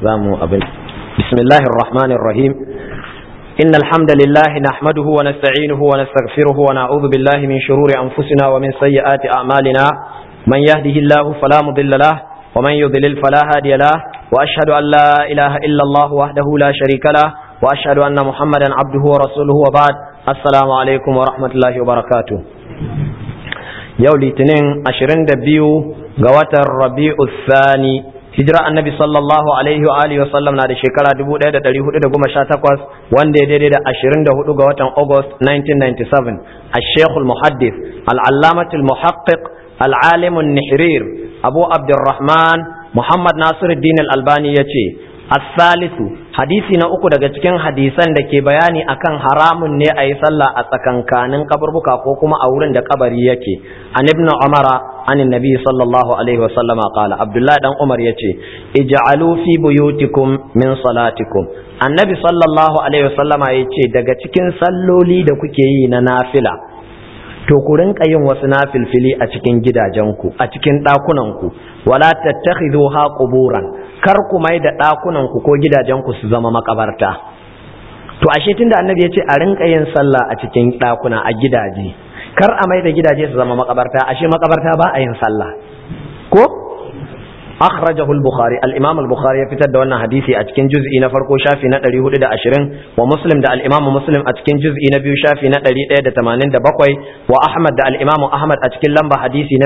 zamu abin bismillahir rahmanir rahim إن الحمد لله نحمده ونستعينه ونستغفره ونعوذ بالله من شرور أنفسنا ومن سيئات أعمالنا من يهده الله فلا مضل له ومن يضلل فلا هادي له وأشهد أن لا إله إلا الله وحده لا شريك له وأشهد أن محمدا عبده ورسوله وبعد السلام عليكم ورحمة الله وبركاته yau litinin 22 ga watan rabi'u thani hijira annabi sallallahu alaihi wa alihi wasallam na da shekara 1418 wanda ya daidai da 24 ga watan august 1997 al-sheikh al-muhaddith al-allamah al-muhaqqiq al-alim an-nihrir abu abdurrahman muhammad nasiruddin al-albani yace As-salisu hadisi na uku daga cikin hadisan da ke bayani akan haramun ne a yi sallah a tsakankanin kaburbuka ko kuma a wurin da kabari yake an ibn umara an nabi sallallahu alaihi wasallama qala abdullahi dan umar yace ij'alu fi buyutikum min salatikum annabi sallallahu alaihi wasallama yace daga cikin salloli da kuke yi na nafila to ku rinka yin wasu nafilfili a cikin gidajenku a cikin ɗakunanku wala tattakhidhuha quburan kar ku mai da ɗakunanku ko gidajenku su zama makabarta to ashe tunda annabi ya ce a rinka yin sallah a cikin ɗakuna a gidaje kar a mai da gidaje su zama makabarta ashe makabarta ba a yin sallah ko akhrajahu al-bukhari al-imam al-bukhari ya fitar da wannan hadisi a cikin juz'i na farko shafi na 420 wa muslim da al-imam muslim a cikin juz'i na biyu shafi na 187 wa ahmad da al-imam ahmad a cikin lamba hadisi na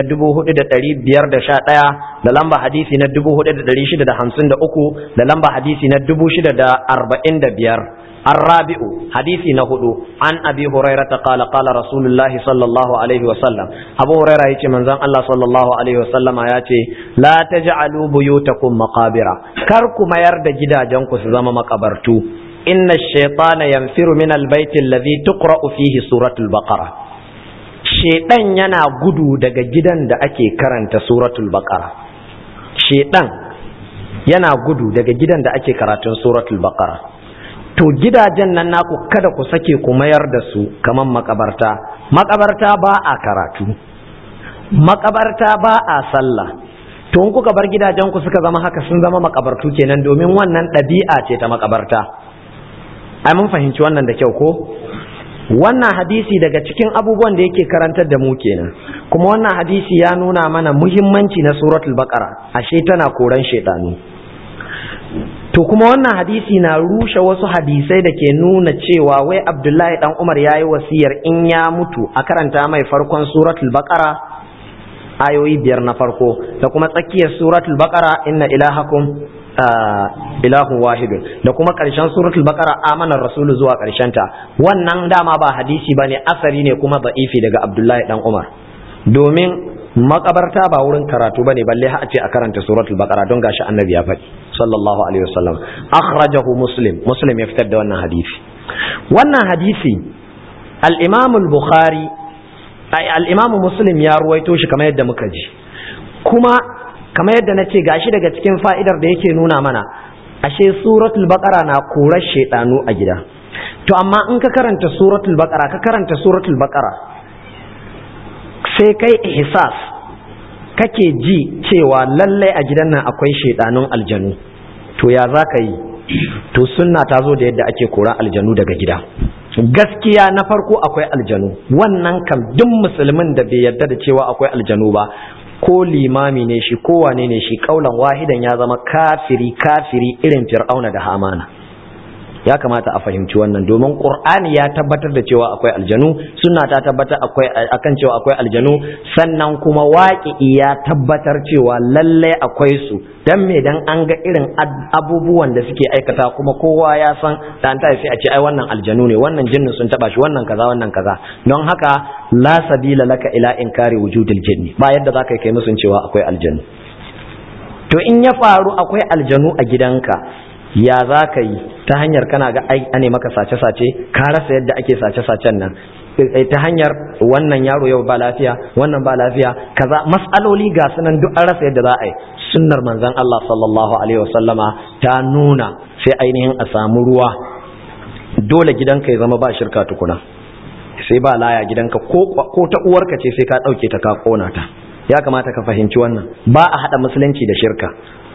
4511 da lamba hadisi na 4653 da lamba hadisi na 6045 الرابع حديث نهدو عن أبي هريرة قال قال رسول الله صلى الله عليه وسلم أبو هريرة يتي من زن الله صلى الله عليه وسلم ياتي لا تجعلوا بيوتكم مقابر كركم ما يرد جدا جنكو سزام مقبرتو إن الشيطان ينفر من البيت الذي تقرأ فيه سورة البقرة شيطان ينا gudu daga gidan da ake karanta suratul baqara shaitan yana gudu daga gidan da ake karatun suratul baqara to gidajen nan naku kada ku sake ku mayar da su kaman makabarta makabarta ba a karatu makabarta ba a sallah to in kuka bar gidajen ku suka zama haka sun zama makabartu kenan domin wannan ɗabi'a ce ta makabarta ai mun fahimci wannan da kyau ko wannan hadisi daga cikin abubuwan da yake karantar da mu kenan kuma wannan hadisi ya nuna mana muhimmanci na suratul baqara ashe tana koran shedanu to kuma wannan hadisi na rushe wasu hadisai da ke nuna cewa wai abdullahi dan umar ya yi wasiyar in ya mutu a karanta mai farkon suratul baqara ayoyi biyar na farko da kuma tsakiyar suratul baqara inna ilahakum ilahun wahidun da kuma ƙarshen suratul baqara amanar rasulu zuwa ta wannan dama ba hadisi bane asari ne kuma da'ifi daga abdullahi dan umar domin makabarta ba wurin karatu bane balle ha a ce a karanta suratul baqara don gashi annabi ya faɗi sallallahu alaihi wasallam akhrajahu muslim muslim ya fitar da wannan hadisi wannan hadisi al-imam al-bukhari ai al-imam muslim ya ruwaito shi kamar yadda muka ji kuma kamar yadda nace gashi daga cikin fa'idar da yake nuna mana ashe suratul baqara na korar shedanu a gida to amma in ka karanta suratul baqara ka karanta suratul baqara sai kai ihsas kake ji cewa lallai a gidan nan akwai shaidanun aljanu to ya za ka yi to sunna ta zo da yadda ake kora aljanu daga gida gaskiya na farko akwai aljanu wannan kam duk musulmin da bai yarda da cewa akwai aljanu ba ko limami ne shi ko wane ne shi kaulan wahidan ya zama kafiri kafiri irin fir'auna da hamana ya kamata a fahimci wannan domin qur'ani ya tabbatar da cewa akwai aljanu sunna ta tabbatar akwai akan cewa akwai aljanu sannan kuma waƙi ya tabbatar cewa lalle akwai su dan me dan an ga irin abubuwan da suke aikata kuma kowa ya san da an sai a ce ai wannan aljanu ne wannan jinnin sun taba shi wannan kaza wannan kaza don haka la sabila laka ila inkari wujudil jinni ba yadda zaka kai musun cewa akwai aljanu to in ya faru akwai aljanu a gidanka ya za ka yi ta hanyar kana ga ane maka sace-sace ka rasa yadda ake sace-sacen nan ta hanyar wannan yaro yau ba lafiya wannan ba lafiya kaza mas'aloli ga sunan duk an rasa yadda za a yi sunnar manzon Allah sallallahu alaihi wasallama ta nuna sai ainihin a samu ruwa dole gidanka ya zama ba shirka tukuna sai ba laya gidanka ko ta uwarka ce sai ka dauke ta ka kona ta ya kamata ka fahimci wannan ba a hada musulunci da shirka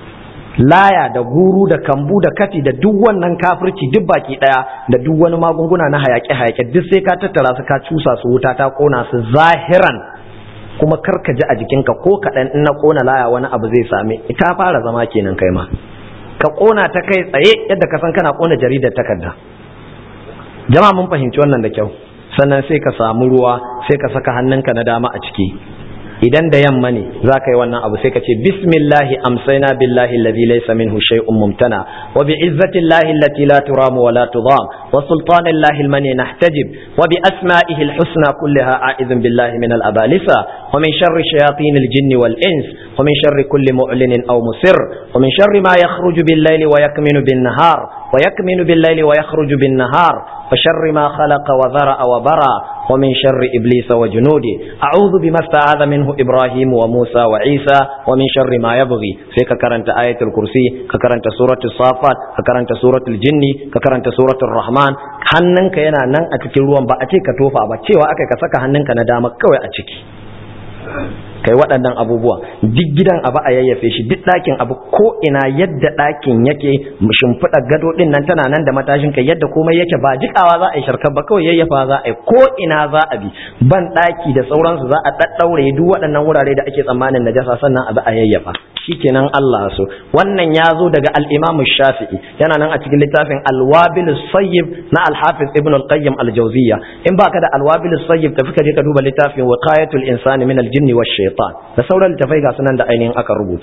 laya da guru da kambu da kati da duk wannan kafirci duk baki daya da duk wani magunguna na hayake hayake duk sai ka tattara su ka cusa su wuta ta kona su zahiran kuma karka ji a jikinka ko kaɗan in na kona laya wani abu zai same ita fara zama kenan kai ma ka kona ta kai tsaye yadda ka san kana kona jaridar takarda jama'a mun fahimci wannan da kyau sannan sai ka samu ruwa sai ka saka hannunka na dama a ciki idan da yamma ne za ka yi wannan abu sai ka ce bismillahi amsaina billahi alladhi laysa minhu shay'un mumtana wa bi izzati llahi allati la turamu wa la tudam wa sultani llahi almani nahtajib wa bi asma'ihi alhusna kullaha a'idhu billahi min alabalisa wa min sharri shayatin aljinni wal ins wa min sharri kulli mu'linin aw musir wa min sharri ma yakhruju bil layli wa yakminu bin nahar ويكمن بالليل ويخرج بالنهار وشر ما خلق وذرأ وبرى ومن شر إبليس وجنوده أعوذ بما استعاذ منه إبراهيم وموسى وعيسى ومن شر ما يبغي في ككرنت آية الكرسي ككرنت سورة الصافات ككرنت سورة الجن ككرنت سورة الرحمن hannunka yana nan a cikin ruwan ba a ce ka tofa ba cewa aka ka saka hannunka na dama kawai a ciki kai waɗannan abubuwa duk gidan abu a yayyafe shi duk ɗakin abu ko ina yadda ɗakin yake shimfiɗa gado ɗin nan tana nan da matashin kai yadda komai yake ba jikawa za a yi sharkar ba kawai yayyafa za a yi ko ina za a bi ban ɗaki da sauransu za a ɗaɗɗaure duk waɗannan wurare da ake tsammanin najasa sannan abu a yayyafa shikenan Allah so wannan ya zo daga al-Imam Shafi'i yana nan a cikin littafin Al-Wabil Sayyib na Al-Hafiz Ibn Al-Qayyim Al-Jawziyya in baka da Al-Wabil Sayyib tafi ka je ka duba littafin Wiqayatul Insani min al-Jinni wash shaitan da sauran littafai ga sunan da ainihin aka rubuta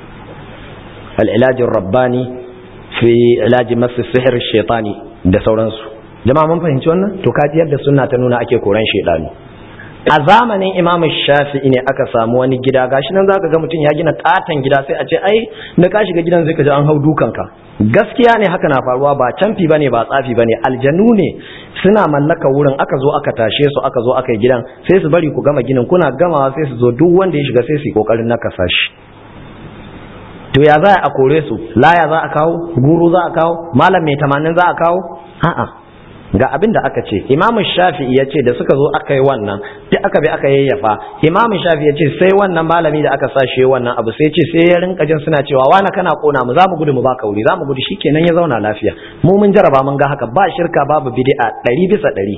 al'ilajin rabbani fi ilaji masu sihir shaitani da sauransu jama'a mun fahimci wannan to kaji yadda sunna ta nuna ake koran shaitani a zamanin imam shafi'i ne aka samu wani gida gashi nan zaka ga mutum ya gina katon gida sai a ce ai da ka shiga gidan zai ka ji an hau dukanka gaskiya ne haka na faruwa ba canfi bane ba tsafi bane aljanu ne suna mallaka wurin aka zo aka tashe su aka zo aka yi gidan sai su bari ku gama ginin kuna gamawa sai su zo duk wanda ya shiga sai su yi kokarin nakasa shi to ya za a kore su laya za a kawo guru za a kawo malam mai tamanin za a kawo a'a ga abin da aka ce imam shafi'i ya ce da suka zo aka yi wannan duk aka bi aka yayyafa imam shafi'i ya ce sai wannan malami da aka sa shi wannan abu sai ce sai ya rinka jin suna cewa wani kana kona mu za mu gudu mu baka wuri za mu gudu shikenan ya zauna lafiya mu mun jaraba mun ga haka ba shirka babu bid'a ɗari bisa ɗari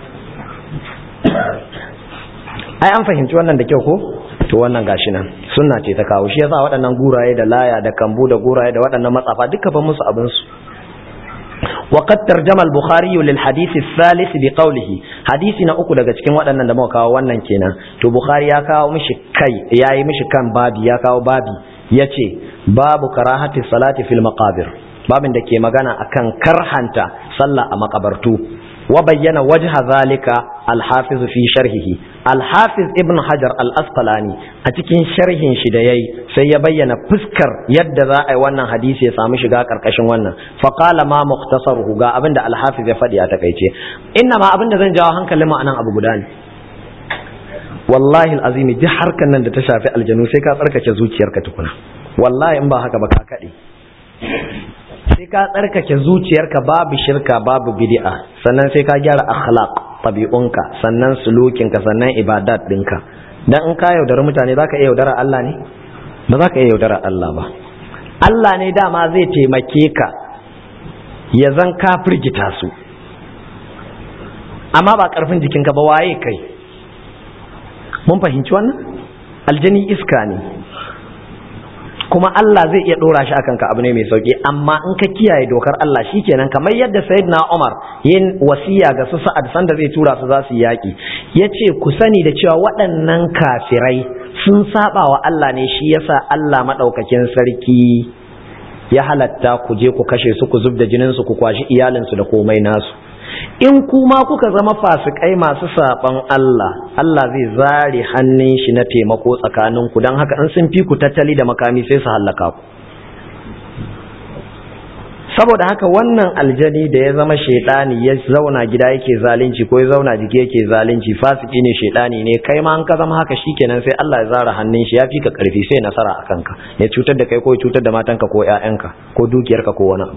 ai an fahimci wannan da kyau ko to wannan gashi nan sunna ce ta kawo shi yasa waɗannan guraye da laya da kambu da guraye da waɗannan matsafa duka ban musu abin su وقد ترجم البخاري للحديث الثالث بقوله حديثنا uku daga cikin waɗannan da muka kawo wannan kenan to bukhari ya kawo mishi kai yayi mishi kan babi ya kawo babi yace babu karahati salati fil maqabir babin da ke magana akan karhanta sallah a makabartu wa bayyana wajha zalika al-hafiz fi sharhihi al-hafiz ibn hajar al-asqalani a cikin sharhin shi da yayi sai ya bayyana fuskar yadda za a yi wannan hadisi ya samu shiga karkashin wannan fa qala ma mukhtasaruhu ga abinda al-hafiz ya faɗi a takaice inna ma abinda zan jawo hankalin mu anan abu guda ne wallahi al-azim duk harkan nan da ta shafi aljanu sai ka tsarkake zuciyarka tukuna wallahi in ba haka ba ka kade sai ka tsarkake zuciyarka babu shirka babu bid'a sannan sai ka gyara akhlaq tabi'unka sannan sulukinka sannan ibadat ɗinka dan in ka yaudara mutane zaka iya yaudara Allah ne ba za ka iya yaudara Allah ba Allah ne dama zai taimake ka ya zan ka firgita su amma ba karfin jikinka ba waye kai mun fahimci wannan aljani iska ne kuma Allah zai iya dora shi akan ka abu ne mai sauki amma in ka kiyaye dokar Allah shikenan kamar yadda Sayyidina Umar yin wasiya ga su Sa'ad sanda zai tura su za su yaki yace ku sani da cewa waɗannan kafirai sun saba wa Allah ne shi yasa Allah madaukakin sarki ya halatta ku je ku kashe su ku zubda jinin su ku kwashi iyalin su da komai nasu in kuma kuka zama fasikai masu saban Allah Allah zai zare hannun shi na taimako tsakaninku don haka in sun fi ku tattali da makami sai su hallaka ku saboda haka wannan aljani da ya zama shaidani ya zauna gida yake zalunci ko ya zauna jiki yake zalunci fasiki ne shaidani ne kai ma an ka zama haka shikenan sai Allah ya zara hannun shi ya fi ka karfi sai nasara a kanka ya cutar da kai ko ya cutar da matanka ko ƴaƴanka ko dukiyarka ko wani abu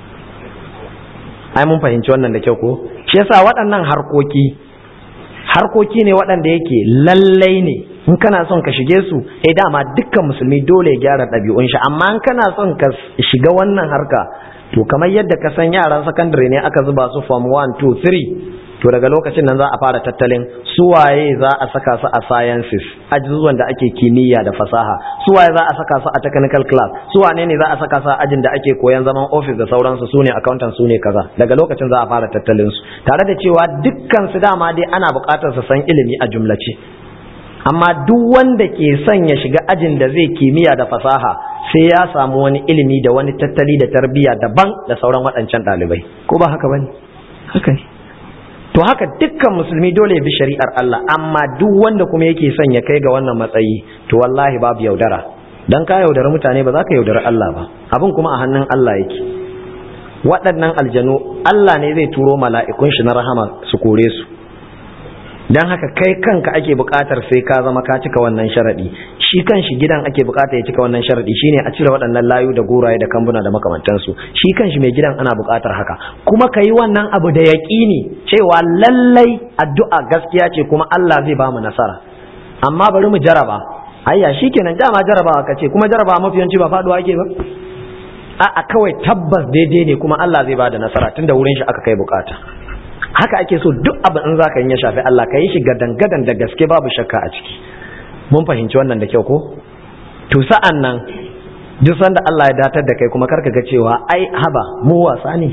ai mun fahimci wannan da kyau ko shi yasa waɗannan harkoki harkoki ne waɗanda yake lallai ne in kana son ka shige su eh dama dukkan musulmi dole ya gyara ɗabi'un shi amma in kana son ka shiga wannan harka to kamar yadda ka san yaran sakandare ne aka zuba su form 1 2 3 to daga lokacin nan za a fara tattalin suwaye za a saka su a sciences ajizuwan da ake kimiyya da fasaha suwaye za a saka su a technical class suwane ne za a saka su a ajin da ake koyan zaman office da sauransu su ne accountant su ne kaza daga lokacin za a fara tattalin su tare da cewa dukkan su dama dai ana buƙatar su san ilimi a jumlace amma duk wanda ke son ya shiga ajin da zai kimiyya da fasaha sai ya samu wani ilimi da wani tattali da tarbiyya daban da sauran waɗancan ɗalibai ko ba haka bane haka ne to haka dukkan musulmi dole ya bi shari'ar Allah amma duk wanda kuma yake son ya kai ga wannan matsayi to wallahi babu yaudara dan ka yaudara mutane ba za ka yaudara Allah ba abin kuma a hannun Allah yake waɗannan aljanu Allah ne zai turo mala'ikun shi na rahama su kore su dan haka kai kanka ake buƙatar sai ka zama ka cika wannan sharadi shi kan shi gidan ake buƙata ya cika wannan sharadi shine a cire waɗannan layu da goraye da kambuna da makamantansu shi kan shi mai gidan ana buƙatar haka kuma ka yi wannan abu da yaƙini cewa lallai addu'a gaskiya ce kuma Allah zai ba mu nasara amma bari mu jaraba ayya shikenan dama jarabawa ka ce kuma jarabawa mafi yawanci ba faɗuwa ake ba a'a kawai tabbas daidai ne kuma Allah zai ba da nasara tunda wurin shi aka kai buƙata haka ake so duk abu in zaka yi ya shafi Allah ka yi shi gadan-gadan da gaske babu shakka a ciki mun fahimci wannan da kyau ko to sa'an nan duk sanda Allah ya datar da kai kuma karka ga cewa ai haba mu wasa ne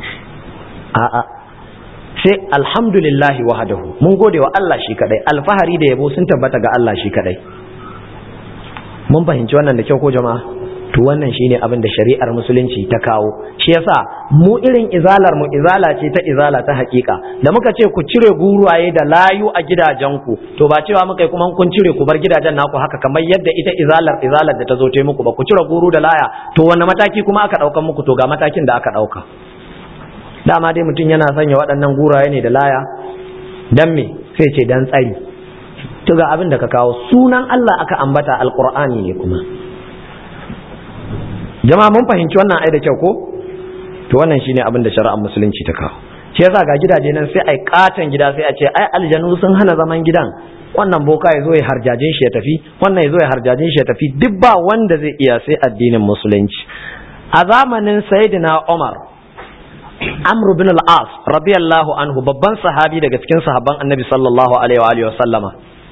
a'a sai alhamdulillahi wahdahu mun gode wa Allah shi kadai alfahari da yabo sun tabbata ga Allah shi kadai mun fahimci wannan da kyau ko jama'a to wannan shine abin da shari'ar musulunci ta kawo shi yasa mu irin izalar mu izala ce ta izala ta hakika da muka ce ku cire guruwaye da layu a gidajenku to ba cewa muka yi kuma kun cire ku bar gidajen naku haka kamar yadda ita izalar izalar da ta zo ta muku ba ku cire guru da laya to wanne mataki kuma aka daukan muku to ga matakin da aka dauka dama dai mutum yana sanya waɗannan guraye ne da laya dan me sai ce dan tsari to ga abin da ka kawo sunan Allah aka ambata alqur'ani ne kuma jama'a mun fahimci wannan ai da kyau ko to wannan shine abin da shari'ar musulunci ta kawo shi yasa ga gidaje nan sai ai katan gida sai a ce ai aljanu sun hana zaman gidan wannan boka ya zo ya harjajin shi ya tafi wannan ya zo ya harjajin shi ya tafi duk ba wanda zai iya sai addinin musulunci a zamanin sayyidina Umar Amr bin al-As radiyallahu anhu babban sahabi daga cikin sahabban Annabi sallallahu alaihi wa alihi wa sallama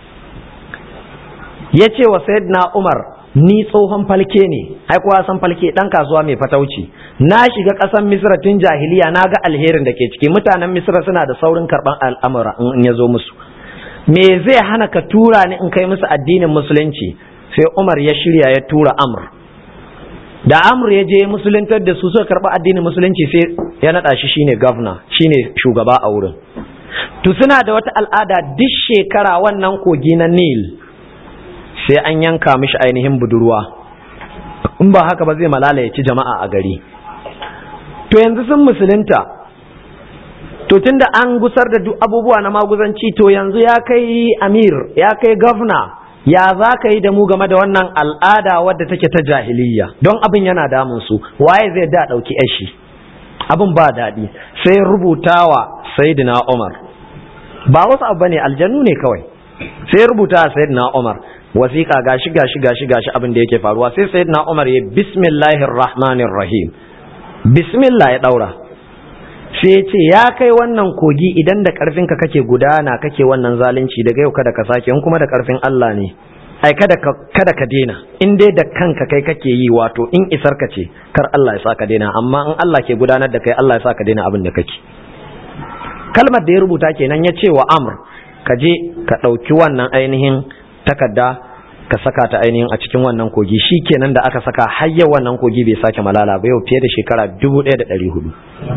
yace wa sayyidina Umar ni tsohon falke ne ai kowa san falke dan kasuwa mai fatauci na shiga ƙasar misra tun jahiliya na ga alherin da ke ciki mutanen misra suna da saurin karban al'amura in ya zo musu me zai hana ka tura ni in kai musu addinin musulunci sai umar ya shirya ya tura amr da amr ya je musuluntar da su suka karɓi addinin musulunci sai ya naɗa shi shine governor shine shugaba a wurin to suna da wata al'ada duk shekara wannan kogi na nil sai an yanka mishi ainihin budurwa in ba haka ba zai malala ya ci jama'a a gari to yanzu sun musulunta to tunda an gusar da duk abubuwa na maguzanci to yanzu ya kai amir ya kai gavna ya za ka yi da mu game da wannan al'ada wadda take ta jahiliya don abin yana damun su waye zai da ɗauki yashi abin ba daɗi sai rubutawa sayyidina umar ba wasu abu bane aljanu ne kawai sai rubuta sayyidina umar wasiƙa gashi gashi gashi gashi abin da yake faruwa sai sayyidina Umar ya bismillahir rahmanir rahim bismillah ya daura sai ya ce ya kai wannan kogi idan da karfin ka kake gudana kake wannan zalunci daga yau kada ka sake in kuma da karfin Allah ne ai kada ka kada ka dena in dai da kanka kai kake yi wato in isar ka ce kar Allah ya saka dena amma in Allah ke gudanar da kai Allah ya saka dena abin da kake kalmar da ya rubuta kenan ya ce wa Amr ka je ka ɗauki wannan ainihin takarda ka saka ta ainihin a cikin wannan kogi shi kenan da aka saka har yau wannan kogi bai sake malala ba yau fiye da shekara dubu ɗaya da ɗari hudu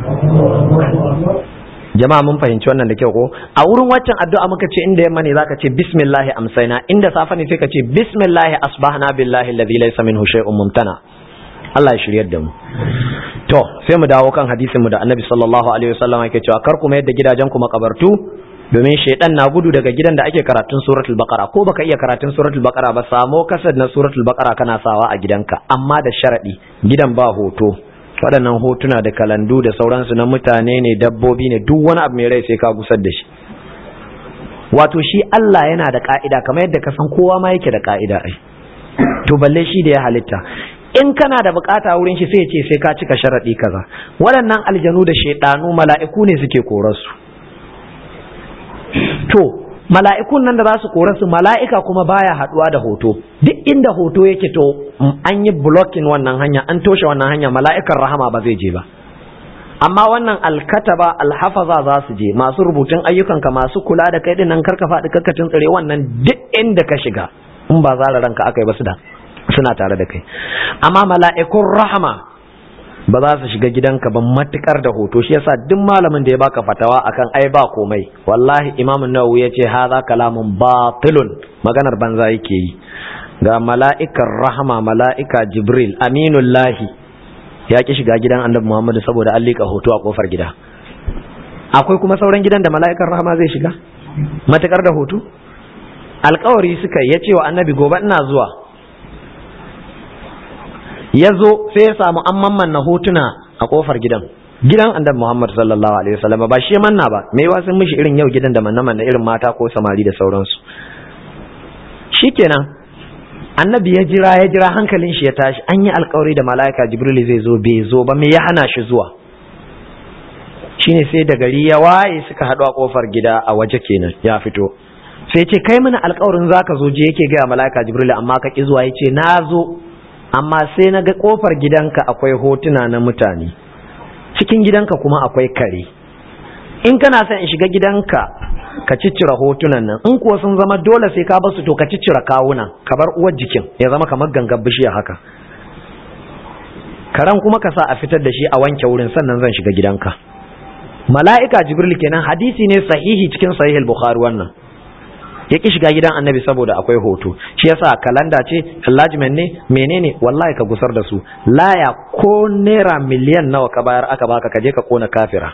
jama'a mun fahimci wannan da kyau ko a wurin waccan addu'a muka ce inda yamma ne zaka ce bismillahi amsaina inda safa ne sai ka ce bismillahi asbahna billahi alladhi laysa minhu shay'un mumtana Allah ya shiryar da mu to sai mu dawo kan hadisin mu da Annabi sallallahu alaihi wasallam yake cewa kar ku mayar da gidajen ku makabartu domin shaidan na gudu daga gidan da ake karatun suratul baqara ko baka iya karatun suratul baqara ba samo kasar na suratul baqara kana sawa a gidanka amma da sharadi gidan ba hoto waɗannan hotuna da kalandu da sauransu na mutane ne dabbobi ne duk wani abu mai rai sai ka gusar da shi wato shi Allah yana da ka'ida kamar yadda ka san kowa ma yake da ka'ida ai to balle shi da ya halitta in kana da bukata wurin shi sai ce sai ka cika sharaɗi kaza waɗannan aljanu da shaidanu mala'iku ne suke korarsu to mala'ikun nan da za su korarsu mala'ika kuma baya haɗuwa da hoto duk inda hoto yake to an yi blocking wannan hanya an toshe wannan hanya mala'ikan rahama ba zai je ba amma wannan alkataba alhafaza za su je masu rubutun ayyukanka masu kula da kai dinnan karka faɗi kakkacin tsare wannan duk inda ka shiga in ba zara ranka aka yi ba su da suna tare da kai amma mala'ikun rahama ba za su shiga gidanka ba matukar da hoto shi yasa duk malamin da ya baka fatawa akan ai ba komai wallahi imam nawawi ya ce haza kalamun batilun maganar banza yake yi ga mala'ikar rahama mala'ika jibril aminullahi ya ki shiga gidan annabi muhammadu saboda an liƙa hoto a kofar gida akwai kuma sauran gidan da mala'ikar rahama zai shiga matukar da hoto alkawari suka ya ce wa annabi gobe ina zuwa ya zo sai ya samu an mammanna hotuna a kofar gidan gidan annabi Muhammad sallallahu alaihi wasallam ba shi manna ba me yawa sun mishi irin yau gidan da manna manna irin mata ko samari da sauransu shikenan annabi ya jira ya jira hankalin shi ya tashi an yi alkawari da mala'ika jibril zai zo bai zo ba me ya hana shi zuwa shine sai da gari ya waye suka haɗu a kofar gida a waje kenan ya fito sai ce kai mana alkawarin zaka zo je yake gaya mala'ika jibril amma ka ki zuwa yace na zo amma sai na ga kofar gidanka akwai hotuna na mutane cikin gidanka kuma akwai kare in kana son in shiga gidanka ka ciccira hotunan nan in kuwa sun zama dole sai ka basu to ka ciccira kawunan ka bar uwar jikin ya zama kamar gangar bishiya haka karan kuma ka sa a fitar da shi a wanke wurin sannan zan shiga gidanka mala'ika jibril kenan hadisi ne sahihi cikin sahih bukhari wannan ya ki shiga gidan annabi saboda akwai hoto shi yasa kalanda ce enlargement ne menene wallahi ka gusar da su laya ko naira miliyan nawa ka bayar aka baka ka je ka kona kafira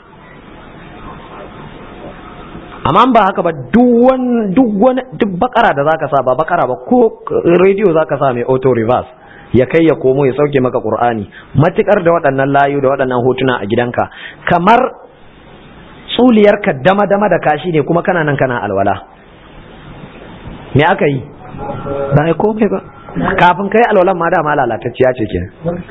amma ba haka ba duk wani duk bakara da zaka sa ba bakara ba ko radio zaka sa mai auto reverse ya kai ya komo ya sauke maka qur'ani matukar da waɗannan layu da waɗannan hotuna a gidanka kamar tsuliyarka dama dama da kashi ne kuma kana nan kana alwala me aka yi ba ai komai ba kafin kai alwalan ma dama lalatacciya ce ke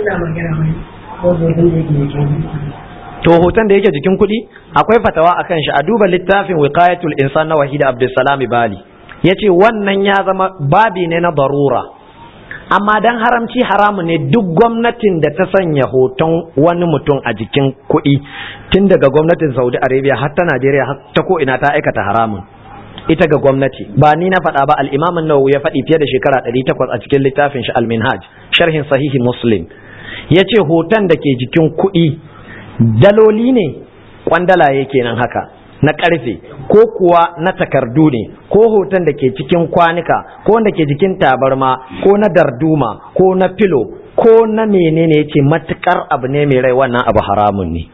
to hoton da yake jikin kuɗi akwai fatawa akan shi a duba littafin wiqayatul insan na wahida abdulsalam bali yace wannan ya zama babi ne na barura amma dan haramci haramu ne duk gwamnatin da ta sanya hoton wani mutum a jikin kuɗi tun daga gwamnatin saudi arabia har ta najeriya har ta ko ina ta aikata haramun ita ga gwamnati ba ni na faɗa ba al-imam an-nawawi ya faɗi fiye da shekara 800 a cikin littafin shi al-minhaj sharhin sahihi muslim yace hoton da ke jikin kuɗi daloli ne kwandalaye kenan haka na ƙarfe ko kuwa na takardu ne ko hoton da ke cikin kwanuka ko wanda ke jikin tabarma ko na darduma ko na filo ko na menene yace matukar abu ne mai rai wannan abu haramun ne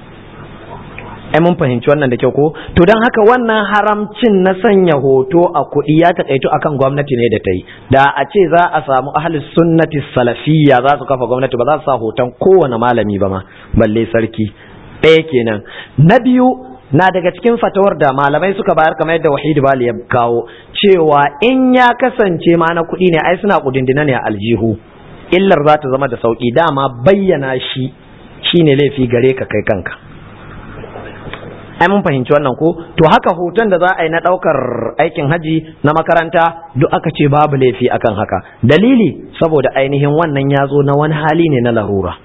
ai mun fahimci wannan da kyau ko to don haka wannan haramcin na sanya hoto a kuɗi ya taƙaito akan gwamnati ne da ta yi da a ce za a samu ahli sunnati salafiyya za su kafa gwamnati ba za su sa hoton kowane malami ba ma balle sarki ɗaya kenan na biyu na daga cikin fatawar da malamai suka bayar kamar yadda wahid bali ya kawo cewa in ya kasance ma na kuɗi ne ai suna kudindina ne a aljihu illar za ta zama da sauƙi dama bayyana shi shine laifi gare ka kai kanka ai mun fahimci wannan ko to haka hoton da za a yi na ɗaukar aikin haji na makaranta duk aka ce babu laifi akan haka dalili saboda ainihin wannan ya zo na wani hali ne na larura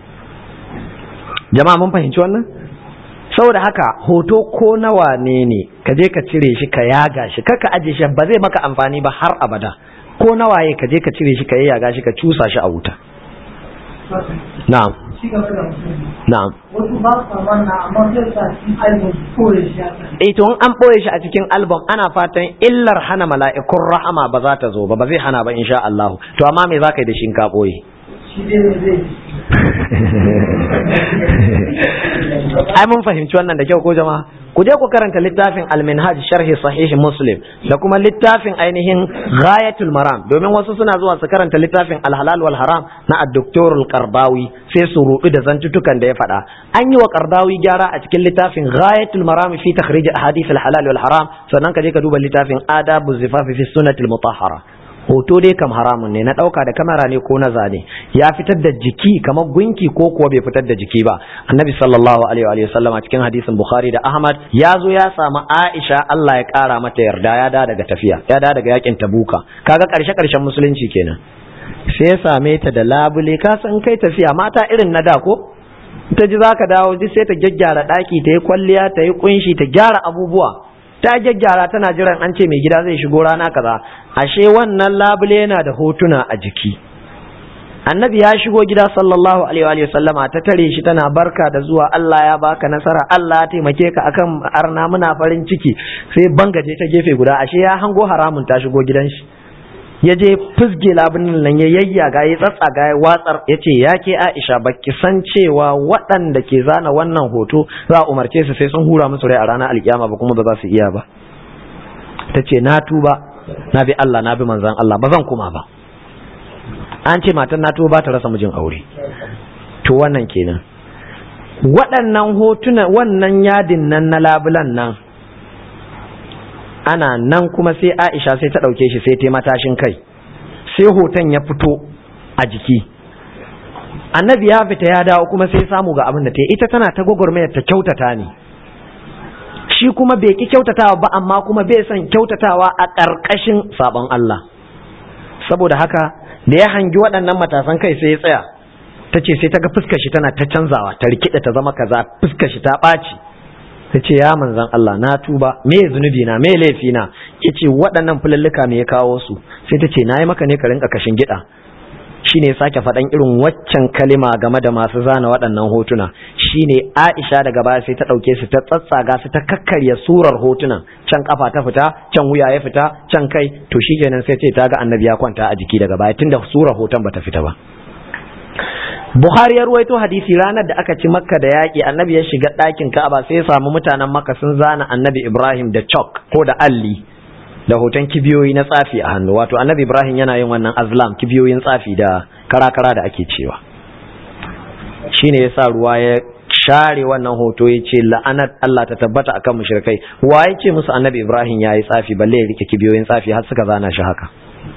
jama'a mun fahimci wannan saboda haka hoto ko nawa ne ne ka je ka cire shi ka yaga shi kaka aje shi ba zai maka amfani ba har abada ko nawaye ka je ka cire shi ka yaga shi ka cusa shi a wuta na'am na'am wasu ba su wannan amma sai sa cikin album koye shi eh to in an boye shi a cikin album ana fatan illar hana mala'ikun rahama ba za ta zo ba ba zai hana ba insha Allah to amma me za ka yi da shi in ka boye shi dai ne zai ai mun fahimci wannan da kyau ko jama'a ku je ku karanta littafin al-minhaj sharhi sahih muslim da kuma littafin ainihin ghayatul maram domin wasu suna zuwa su karanta littafin al-halal wal haram na ad-doktor al-qardawi sai su rubi da zantutukan da ya faɗa an yi wa qardawi gyara a cikin littafin ghayatul maram fi takhrij ahadith al-halal wal haram sannan ka je ka duba littafin adabu zifafi fi sunnatil mutahhara hoto dai kam haramun ne na ɗauka da kamera ne ko na zane ya fitar da jiki kamar gunki ko kuwa bai fitar da jiki ba annabi sallallahu alaihi wa sallam a cikin hadisin bukhari da ahmad ya zo ya samu aisha allah ya kara mata yarda ya da daga tafiya ya da daga yakin tabuka kaga karshe karshen musulunci kenan sai ya same ta da labule ka san kai tafiya mata irin na da ko ta ji zaka dawo ji sai ta gyaggyara daki ta yi kwalliya ta yi kunshi ta gyara abubuwa ta gyaggyara tana jiran an ce mai gida zai shigo rana kaza ashe wannan labule yana da hotuna a jiki annabi ya shigo gida sallallahu alaihi wa sallama ta tare shi tana barka da zuwa Allah ya baka nasara Allah ya taimake ka akan arna muna farin ciki sai bangaje ta gefe guda ashe ya hango haramun ta shigo gidan shi ya je fusge labunin nan ya yayyaga ya tsatsaga ya watsar ya ce ya ke aisha baki san cewa waɗanda ke zana wannan hoto za a umarce su sai sun hura musu rai a ranar alkiyama ba kuma ba za su iya ba ta ce na tuba na bi Allah na bi manzan Allah ba zan kuma ba an ce matan na tuba ba ta rasa mijin aure to wannan kenan waɗannan hotuna wannan yadin nan na labulan nan ana nan kuma sai Aisha sai ta ɗauke shi sai ta matashin kai sai hoton ya fito a jiki annabi ya fita ya dawo kuma sai samu ga abin da ta ita tana ta gwagwarmayar ta kyautata ne shi kuma bai ki kyautatawa ba amma kuma bai son kyautatawa a ƙarƙashin sabon Allah saboda haka da ya hangi waɗannan matasan kai sai ya tsaya ta ce sai ta ga fuskar shi tana ta canzawa ta rikida ta zama kaza fuskar shi ta ɓaci ta ce ya manzan Allah na tuba me zunubi na me laifi na ya ce waɗannan fulalluka me ya kawo su sai ta ce na yi maka ne ka rinka kashin gida shine sake faɗan irin waccan kalima game da masu zana waɗannan hotuna shine Aisha daga baya sai ta ɗauke su ta tsatsaga su ta kakkarya surar hotunan can kafa ta fita can wuya ya fita can kai to shi kenan sai ce ta ga annabi ya kwanta a jiki daga baya tunda surar hoton bata fita ba Buhari ya ruwaito hadisi ranar da aka ci Makka da yaƙi annabi ya shiga ɗakin Ka'aba sai ya samu mutanen Makka sun zana annabi Ibrahim da chalk ko da alli da hoton kibiyoyi na tsafi a hannu wato annabi Ibrahim yana yin wannan azlam kibiyoyin tsafi da kara-kara da ake cewa shine yasa ruwa ya share wannan hoto ya ce la'anar Allah ta tabbata akan mushrikai wa ya ce musu annabi Ibrahim ya yi tsafi balle ya rike kibiyoyin tsafi har suka zana shi haka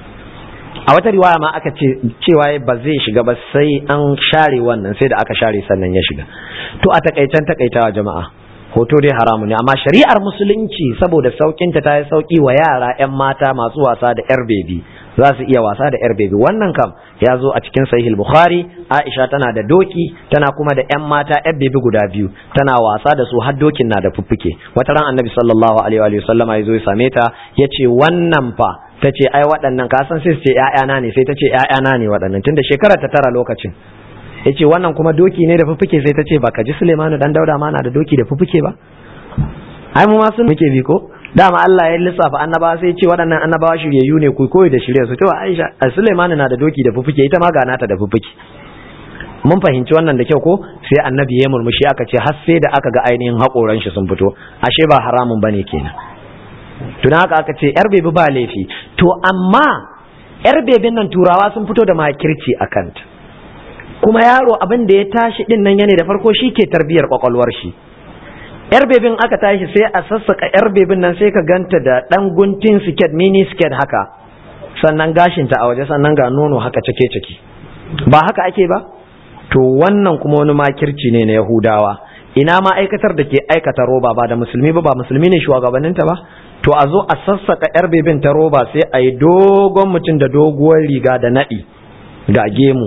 a wata riwaya ma aka ce cewa ba zai shiga ba sai an share wannan sai da aka share sannan ya shiga to a takaicen takaitawa jama'a hoto dai haramu ne amma shari'ar musulunci saboda saukinta ta yi sauki wa yara 'yan mata masu wasa da 'yar bebi za su iya wasa da 'yar bebi wannan kam ya zo a cikin sahih bukhari aisha tana da doki tana kuma da 'yan mata 'yar bebi guda biyu tana wasa da su har dokin na da fuffuke wata ran annabi sallallahu alaihi wa sallama ya zo ya same ta ya ce wannan fa ta ce ai waɗannan ka san sai su ce ‘ya'yana ne sai ta ce ‘ya'yana ne waɗannan tunda shekara ta tara lokacin ya ce wannan kuma doki ne da fufuke sai ta ce ba ka ji Sulemanu dan dauda ma na da doki da fufuke ba ai mu ma sun muke bi ko dama Allah ya lissafa annabawa sai ce waɗannan annabawa shiryayyu ne ku koyi da shirye su to Aisha Sulemanu na da doki da fufuke ita ma ga nata da fufuke mun fahimci wannan da kyau ko sai annabi ya murmushi aka ce har sai da aka ga ainihin haƙoran shi sun fito ashe ba haramun bane kenan tuna haka aka ce yar bebi ba laifi to amma yar bebin nan turawa sun fito da makirci a kanta kuma yaro abin da ya tashi din nan yana da farko shi ke tarbiyar kwakwalwar shi yar bebin aka tashi sai a sassaka yar bebin nan sai ka ganta da dan guntun siket mini siket haka sannan gashinta a waje sannan ga nono haka cike ciki ba haka ake ba to wannan kuma wani makirci ne na yahudawa ina ma'aikatar da ke aikata roba ba da musulmi ba ba musulmi ne shugabanninta ba to a zo a sassaka yar bebin ta roba sai a yi dogon mutum da doguwar riga da naɗi ga gemu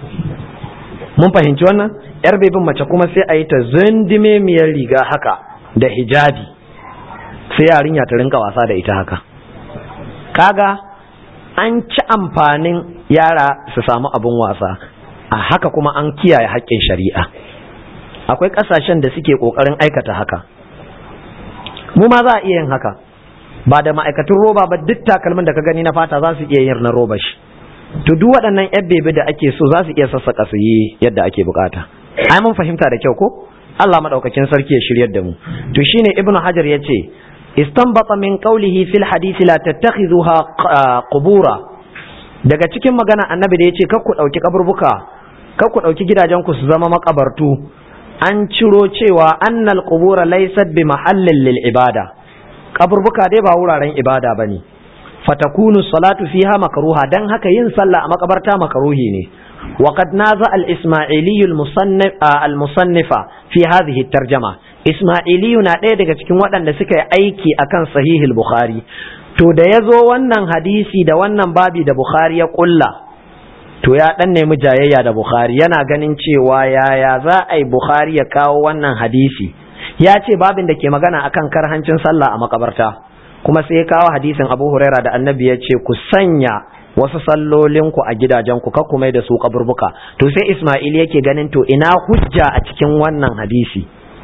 mun fahimci wannan yar bebin mace kuma sai a yi ta zundime miyar riga haka da hijabi sai yarinya ta rinka wasa da ita haka kaga an ci amfanin yara su samu abin wasa a haka kuma an kiyaye haƙƙin shari'a akwai ƙasashen da suke ƙoƙarin aikata haka mu ma za a iya yin haka ba da ma'aikatun roba ba duk takalmin da ka gani na fata za su iya yin na roba shi to duk waɗannan yan bebe da ake so za su iya sassaka su yi yadda ake bukata ai mun fahimta da kyau ko Allah madaukakin sarki ya shiryar da mu to shine ibnu hajar yace istanbata min qawlihi fil hadisi la tattakhidhuha qubura daga cikin magana annabi da yace kar ku dauki kaburbuka kar ku dauki gidajen ku su zama makabartu an ciro cewa annal qubura laysat bi mahallin lil ibada kaburbuka dai ba wuraren ibada bane fatakunu salatu fiha makruha dan haka yin sallah a makabarta makruhi ne وقد نازع الإسماعيلي المصنف المصنف في هذه الترجمة إسماعيلي na ɗaya daga cikin waɗanda suka yi aiki akan sahih bukhari to da ya zo wannan hadisi da wannan babi da bukhari ya ƙulla to ya ɗan nemi jayayya da bukhari yana ganin cewa yaya za a yi bukhari ya kawo wannan hadisi ya ce babin da ke magana akan karhancin sallah a makabarta kuma sai ya kawo hadisin abu huraira da annabi ya ce ku sanya wasu sallolinku a gidajenku ka kuma da su kaburbuka to sai Ismail yake ganin to ina hujja a cikin wannan hadisi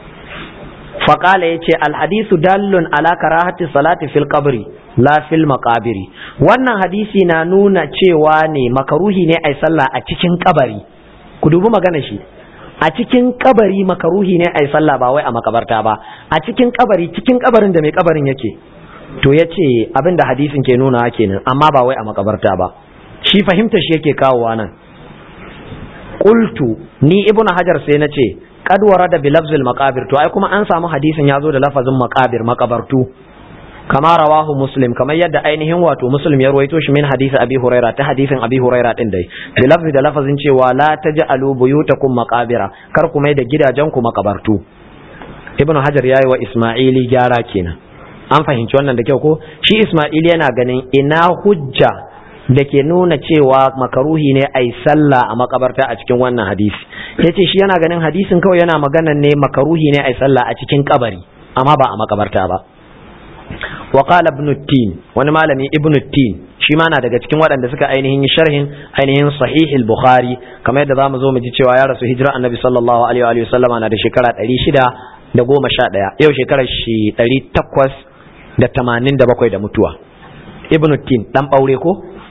faqala yace alhadisu dallun ala karahati salati fil qabri la fil maqabiri wannan hadisi na nuna cewa ne makaruhi ne ai sallah a cikin kabari ku dubi magana shi a cikin kabari makaruhi ne ai sallah ba wai a makabarta ba a cikin kabari cikin kabarin da mai kabarin yake to ya ce abin da hadisin ke nuna kenan amma ba wai a makabarta ba shi fahimta shi yake kawowa nan qultu ni ibnu hajar sai na ce qad warada bi lafzil maqabir to ai kuma an samu hadisin ya zo da lafazin maqabir makabartu kama rawahu muslim kamar yadda ainihin wato muslim ya ruwaito shi min hadisi abi huraira ta hadisin abi huraira din dai bi lafzi da lafazin cewa la taj'alu buyutakum maqabira kar ku mai da gidajen ku makabartu ibnu hajar yayi wa isma'ili gyara kenan an fahimci wannan da kyau ko shi Ismail yana ganin ina hujja da ke nuna cewa makaruhi ne a yi sallah a makabarta a cikin wannan hadisi ya ce shi yana ganin hadisin kawai yana magana ne makaruhi ne a yi sallah a cikin kabari amma ba a makabarta ba wa qala ibn tin wani malami ibn tin shi ma na daga cikin waɗanda suka ainihin sharhin ainihin sahih al-bukhari kamar yadda zamu zo mu ji cewa ya rasu hijira annabi sallallahu alaihi wa sallama na da shekara 600 da goma sha ɗaya yau shekarar shi ɗari takwas da tamanin da bakwai da mutuwa ibn tin dan ɓaure ko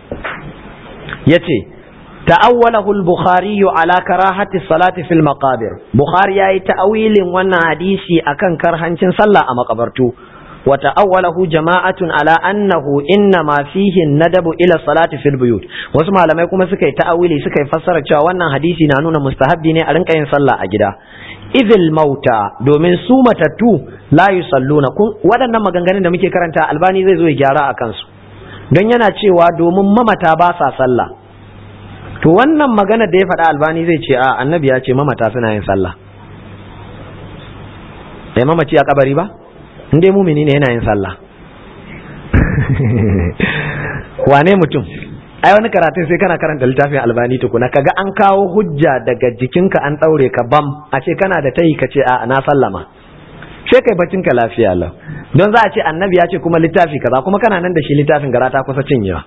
ya ce ta'awwalahu al-bukhari ala karahati salati fil maqabir bukhari yayi ta'awilin wannan hadisi akan karhancin sallah a makabartu wa ta'awwalahu jama'atun ala annahu inna ma fihi nadabu ila salati fil buyut wasu malamai kuma suka yi ta'awili suka yi fassara cewa wannan hadisi na nuna mustahabbi ne a rinka yin sallah a gida izil mauta domin su matattu la yusalluna kun waɗannan maganganun da muke karanta albani zai zo ya gyara a kansu don yana cewa domin mamata ba sa sallah to wannan magana da ya faɗa albani zai ce a annabi ya ce mamata suna yin sallah bai mamaci a kabari ba in dai mumini ne yana yin sallah wane mutum ai wani karatun sai kana karanta littafin albani tukuna kaga an kawo hujja daga jikinka an ɗaure ka bam a ce kana da tayi ka ce a na sallama sai kai bacin ka lafiya lau don za a ce annabi ya ce kuma littafi kaza kuma kana nan da shi littafin gara ta kusa cinyewa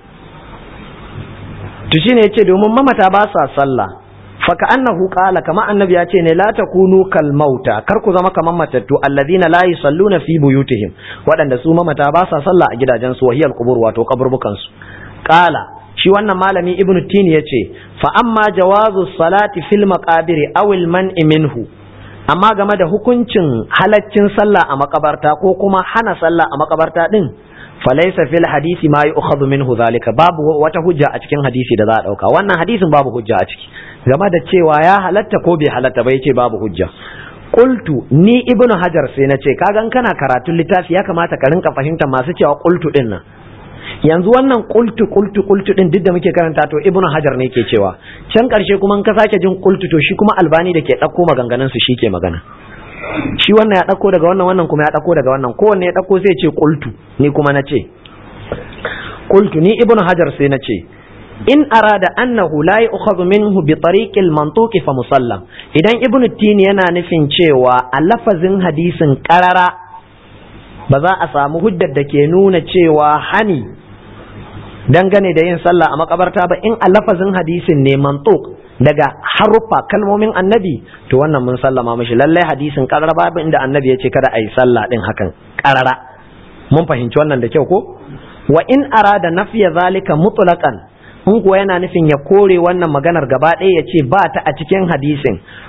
to shine yace domin mamata ba sa sallah fa ka annahu qala kama annabi ya ce ne la takunu kal mauta kar ku zama kaman matattu alladina la yusalluna fi buyutihim waɗanda su mamata ba sa sallah a gidajen su wahiyal qubur wato kaburbukan su qala shi wannan malami ibnu tin ya ce fa amma jawazu salati fil maqabiri aw al man'i minhu amma game da hukuncin halaccin sallah a makabarta ko kuma hana sallah a makabarta din falaysa fil hadisi ma yu'khadhu minhu zalika babu wata hujja a cikin hadisi da za a dauka wannan hadisin babu hujja a ciki game da cewa ya halatta ko bai halatta ba yace babu hujja qultu ni ibnu hajar sai na ce kaga kana karatun littafi ya kamata ka rinka fahimtar masu cewa qultu din nan yanzu wannan kultu kultu kultu din duk da muke karanta to ibnu hajar ne ke cewa can karshe kuma in ka sake jin kultu to shi kuma albani da ke ɗauko maganganun su ke magana shi wannan ya ɗauko daga wannan wannan kuma ya ɗauko daga wannan kowanne ya ɗauko sai ce kultu ni kuma na ce kultu ni ibnu hajar sai na ce in arada annahu la yu'khadhu minhu bi tariqil mantuqi fa musallam idan ibnu tini yana nufin cewa a lafazin hadisin qarara ba za a samu hujjar da ke nuna cewa hani dangane da yin sallah a makabarta ba in a lafazin hadisin ne mantuk daga haruffa kalmomin annabi to wannan mun sallama mishi lallai hadisin karara babu inda annabi ya ce kada a yi sallah din hakan karara mun fahimci wannan da kyau ko wa in arada nafiya zalika mutlaqan in kuwa yana nufin ya kore wannan maganar gaba ɗaya ya ce ba ta a cikin hadisin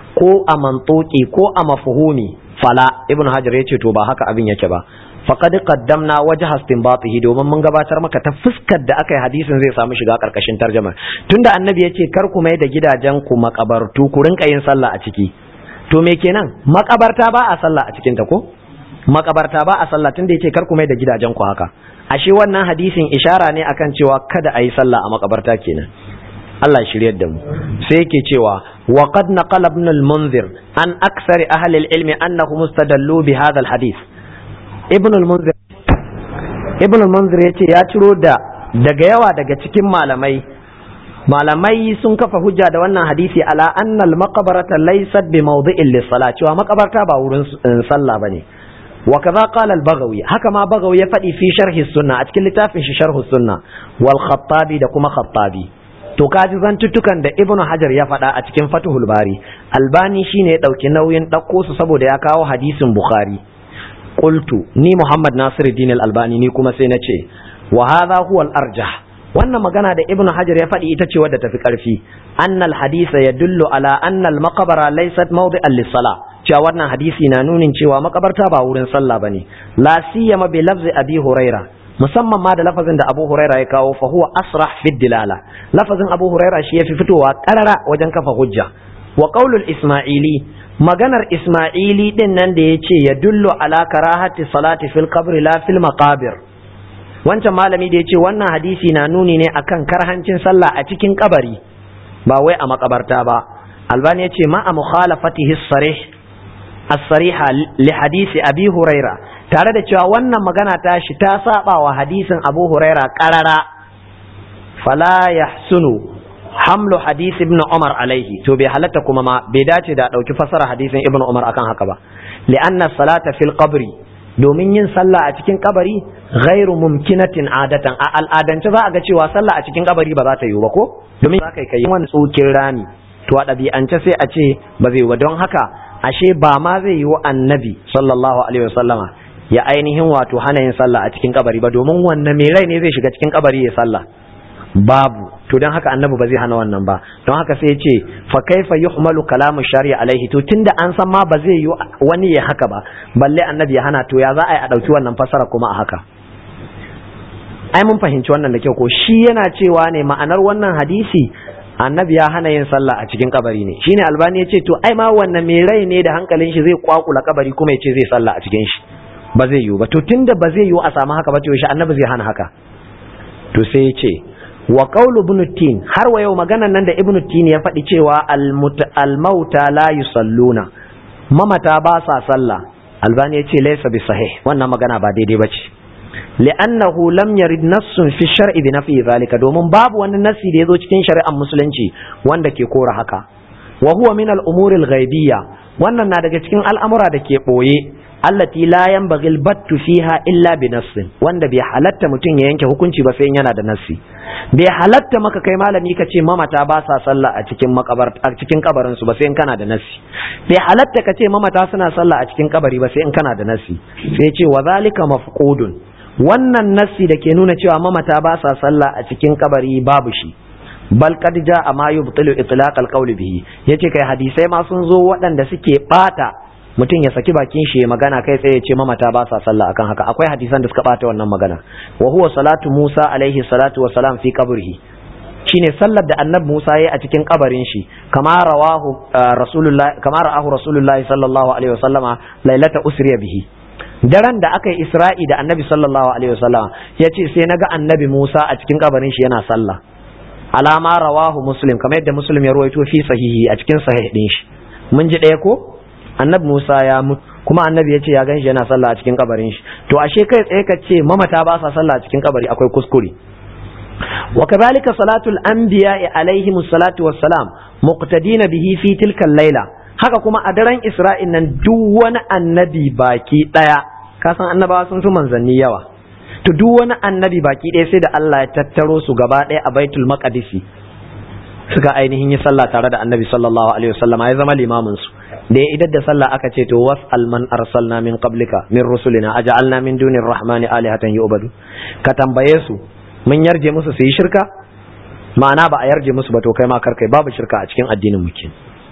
ko a mantoki ko a mafhumi fala ibn hajar ya ce to ba haka abin yake ba faqad qaddamna wajha istinbatihi domin mun gabatar maka ta fuskar da aka yi hadisin zai samu shiga karkashin tarjuma tunda annabi ya ce kar ku mai da gidajen ku makabartu ku rinka yin sallah a ciki to me kenan makabarta ba a sallah a cikin ta ko makabarta ba a sallah tunda yace kar ku mai da gidajen ku haka ashe wannan hadisin ishara ne akan cewa kada a yi sallah a makabarta kenan Allah shiryar da mu sai yake cewa wa qad naqala ibn al-munzir an aksari ahli al-ilmi annahu mustadallu bi hadha al-hadith ibn al-munzir ibn al-munzir yace ya ciro da daga yawa daga cikin malamai malamai sun kafa hujja da wannan hadisi ala anna al-maqbarata laysat bi mawdi'in lis-salat cewa makabarta ba wurin sallah bane wa kaza qala al-baghawi haka ma baghawi ya faɗi fi sharhi sunna a cikin littafin shi sharhu sunna wal khattabi da kuma khattabi to kaji zantuttukan da ibnu hajar ya faɗa a cikin fatuhul bari albani shine ya ɗauki nauyin ɗauko su saboda ya kawo hadisin bukhari qultu ni muhammad nasiruddin al-albani ni kuma sai na ce wa hadha huwa al-arjah wannan magana da ibnu hajar ya faɗi ita ce wadda tafi ƙarfi annal hadisa yadullu ala annal maqbara laysat mawdi'an lis-salah cewa wannan hadisi na nunin cewa makabarta ba wurin sallah bane la siyama bi lafzi abi huraira musamman ma da lafazin da Abu Huraira ya kawo fa huwa asrah fi dilala lafazin Abu Huraira shi yafi fitowa karara wajen kafa hujja wa qaulul Isma'ili maganar Isma'ili din nan da yace ya dullu ala karahati salati fil qabr la fil maqabir wancan malami da yace wannan hadisi na nuni ne akan karhancin sallah a cikin kabari ba wai a makabarta ba Albani yace ma a mukhalafatihi sarih as-sariha li hadisi Abi Huraira tare da cewa wannan magana ta shi ta saba wa hadisin abu huraira karara fala yahsunu hamlu hadisi ibn umar alaihi to bai halatta kuma ma bai dace da dauki fasara hadisin ibn umar akan haka ba li'anna salata fil qabri domin yin sallah a cikin kabari ghairu mumkinatin adatan a al'adance za a ga cewa sallah a cikin kabari ba za ta yiwu ba ko domin za ka kai wani tsokin rami to a ɗabi'ance sai a ce ba zai yiwu don haka ashe ba ma zai yiwu annabi sallallahu alaihi wasallama ya ainihin wato hana yin sallah a cikin kabari ba domin wannan mai rai ne zai shiga cikin kabari ya sallah babu to don haka annabi ba zai hana wannan ba don haka sai ya ce fa kaifa yuhmalu kalamu shari'a alaihi to tunda an san ma ba zai yi wani ya haka ba balle annabi ya hana to ya za a yi a dauki wannan fasara kuma a haka ai mun fahimci wannan da kyau ko shi yana cewa ne ma'anar wannan hadisi annabi ya hana yin sallah a cikin kabari ne shine albani ya ce to ai ma wannan mai rai ne da hankalin shi zai kwakula kabari kuma ya ce zai sallah a cikin shi ba zai yiwu ba to tunda ba zai yiwu a samu haka ba to shi annabi zai hana haka to sai ya ce wa qawlu ibn tin har wa yau maganan nan da ibn tin ya faɗi cewa al mauta la yusalluna mamata ba sa sallah albani ya ce laysa bi sahih wannan magana ba daidai ba ce li'annahu lam yarid nassun fi shar'i bi nafi zalika domin babu wani nassi da yazo cikin shari'ar musulunci wanda ke kora haka wa huwa min al-umuri al-ghaibiyya wannan na daga cikin al'amura da ke boye allati la yanbaghi al-battu fiha illa bi nassin wanda bai halatta mutum ya yanke hukunci ba sai yana da nassi bai halatta maka kai malami ka ce mamata ba sa sallah a cikin makabar a cikin kabarin su ba sai in kana da nassi bai halatta ka ce mamata suna sallah a cikin kabari ba sai in kana da nassi sai ce wa zalika mafqudun wannan nassi da ke nuna cewa mamata ba sa sallah a cikin kabari babu shi bal qad jaa ma yubtilu itlaq al-qawl bihi yace kai hadisai ma sun zo waɗanda suke bata mutum ya saki bakin shi magana kai tsaye ya ce mamata ba sa sallah akan haka akwai hadisan da suka bata wannan magana wa huwa salatu Musa alaihi salatu wa salam fi qabrihi shine sallar da annabi Musa yayi a cikin kabarin shi kama rawahu rasulullahi kama ra'ahu rasulullahi sallallahu alaihi wasallama lailata usriya bihi daren da aka yi isra'i da annabi sallallahu alaihi wasallama yace sai naga annabi Musa a cikin kabarin shi yana sallah alama rawahu muslim kamar yadda muslim ya ruwaito fi sahihi a cikin sahih din shi mun ji ɗaya ko annabi Musa ya mutu kuma annabi ya ce ya ganshi yana sallah a cikin kabarin shi to ashe kai tsaye ka ce mamata ba sa sallah a cikin kabari akwai kuskure wa kadhalika salatul anbiya alaihi salatu wassalam muqtadina bihi fi tilka laila haka kuma a daren isra'in nan duk wani annabi baki daya ka san annabawa sun fi manzanni yawa to duk wani annabi baki daya sai da Allah ya tattaro su gaba daya a baitul maqdisi suka ainihin yi sallah tare da annabi sallallahu alaihi wasallam ya zama limamin su da ya idar da sallah aka ce to was'al man arsalna min qablika min rusulina aj'alna min dunir rahmani alihatan yu'badu ka tambaye su mun yarje musu su yi shirka ma'ana ba a yarje musu ba to kai ma kar kai babu shirka a cikin addinin mu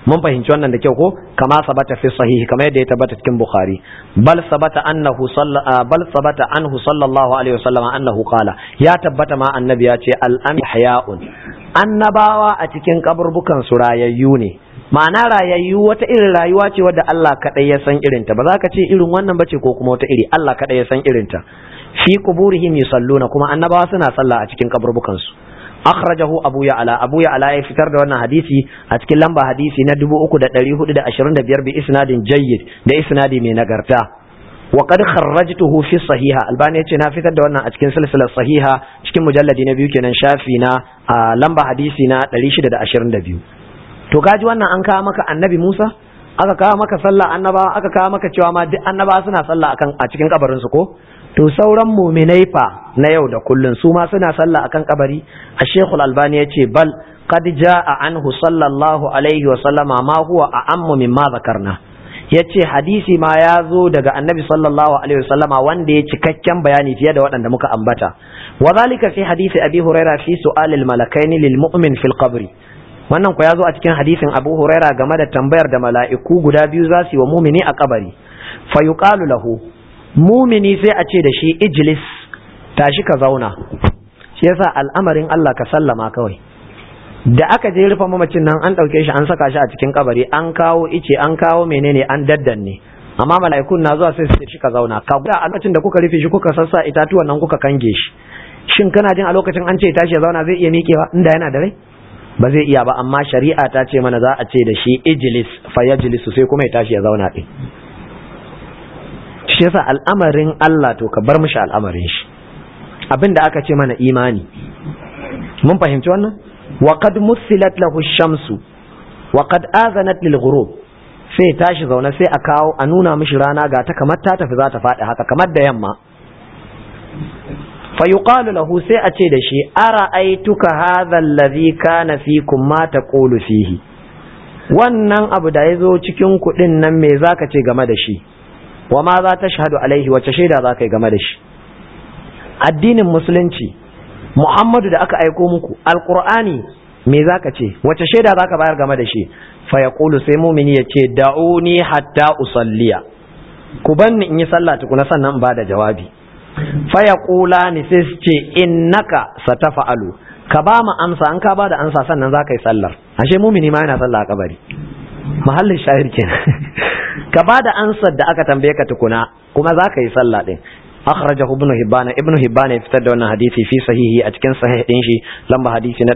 mun fahimci wannan da kyau ko kama sabata fi sahihi kamar yadda ya tabbata cikin bukhari bal sabata annahu bal sabata anhu sallallahu alaihi wasallam annahu qala ya tabbata ma annabi ya ce al hayaun annabawa a cikin kaburbukan su rayayyu ne ma'ana rayayyu wata irin rayuwa ce wadda Allah kadai ya san irinta ba za ka ce irin wannan bace ko kuma wata iri Allah kadai ya san irinta fi quburihim yusalluna kuma annabawa suna sallah a cikin kaburbukan su akhrajahu abu ya'la abu ya'la ya fitar da wannan hadisi a cikin lamba hadisi na 3425 bi isnadin jayyid da isnadi mai nagarta wa qad kharrajtuhu fi sahiha albani yace na fitar da wannan a cikin silsilar sahiha cikin mujalladi na biyu kenan shafi na lamba hadisi na 622 to kaji wannan an kawo maka annabi Musa aka kawo maka sallah annaba aka kawo maka cewa ma duk annaba suna sallah akan a cikin kabarin su ko to sauran muminai fa na yau da kullun su ma suna sallah akan kabari a shekul albani ya ce bal qad jaa anhu sallallahu alaihi wa sallama ma huwa a'ammu mimma zakarna yace hadisi ma ya zo daga annabi sallallahu alaihi wa sallama wanda ya cikakken bayani fiye da waɗanda muka ambata wa zalika fi hadisi abi huraira fi su'alil malakaini lil mu'min fil qabri wannan ku ya zo a cikin hadisin abu huraira game da tambayar da mala'iku guda biyu za su yi wa mumini a kabari fa yuqalu lahu mumini sai a ce da shi ijlis tashi ka zauna shi yasa al'amarin Allah ka sallama kawai da aka je rufe mamacin nan an ɗauke shi an saka shi a cikin kabari an kawo ice an kawo menene an daddanne amma mala'ikun na zuwa sai su ce ka zauna ka guda a lokacin da kuka rufe shi kuka sassa itatuwan nan kuka kange shi shin kana jin a lokacin an ce tashi ya zauna zai iya miƙewa inda yana da rai ba zai iya ba amma shari'a ta ce mana za a ce da shi ijlis fa yajlisu sai kuma ya tashi ya zauna din shi yasa al'amarin Allah to ka bar mishi al'amarin shi abinda aka ce mana imani mun fahimci wannan wa qad musilat lahu shamsu wa qad azanat lil ghurub sai tashi zaune sai a kawo a nuna mishi rana ga ta kamar ta tafi za ta faɗi haka kamar da yamma fa yuqalu lahu sai a ce da shi ara aituka hadha alladhi kana fikum ma taqulu fihi wannan abu da ya zo cikin kuɗin nan me zaka ce game da shi wa ma za ta shahadu alaihi wace shaida za ka yi game da shi addinin musulunci muhammadu da aka aiko muku alkur'ani me za ka ce wace shaida za ka bayar game da shi fa ya sai mumini ya ce da'uni hatta usalliya ku banni in yi sallah tukuna sannan ba da jawabi fa ya ni sai su ce innaka satafa'alu ka ba mu amsa an ka ba da amsa sannan za ka yi sallar ashe mumini ma yana sallah a kabari mahallin shahir kenan ka ba da ansar da aka tambaye ka tukuna kuma za ka yi sallah din akhrajahu ibn hibban ibn hibban ya fitar da wannan hadisi fi sahihi a cikin sahih din shi lamba hadisi na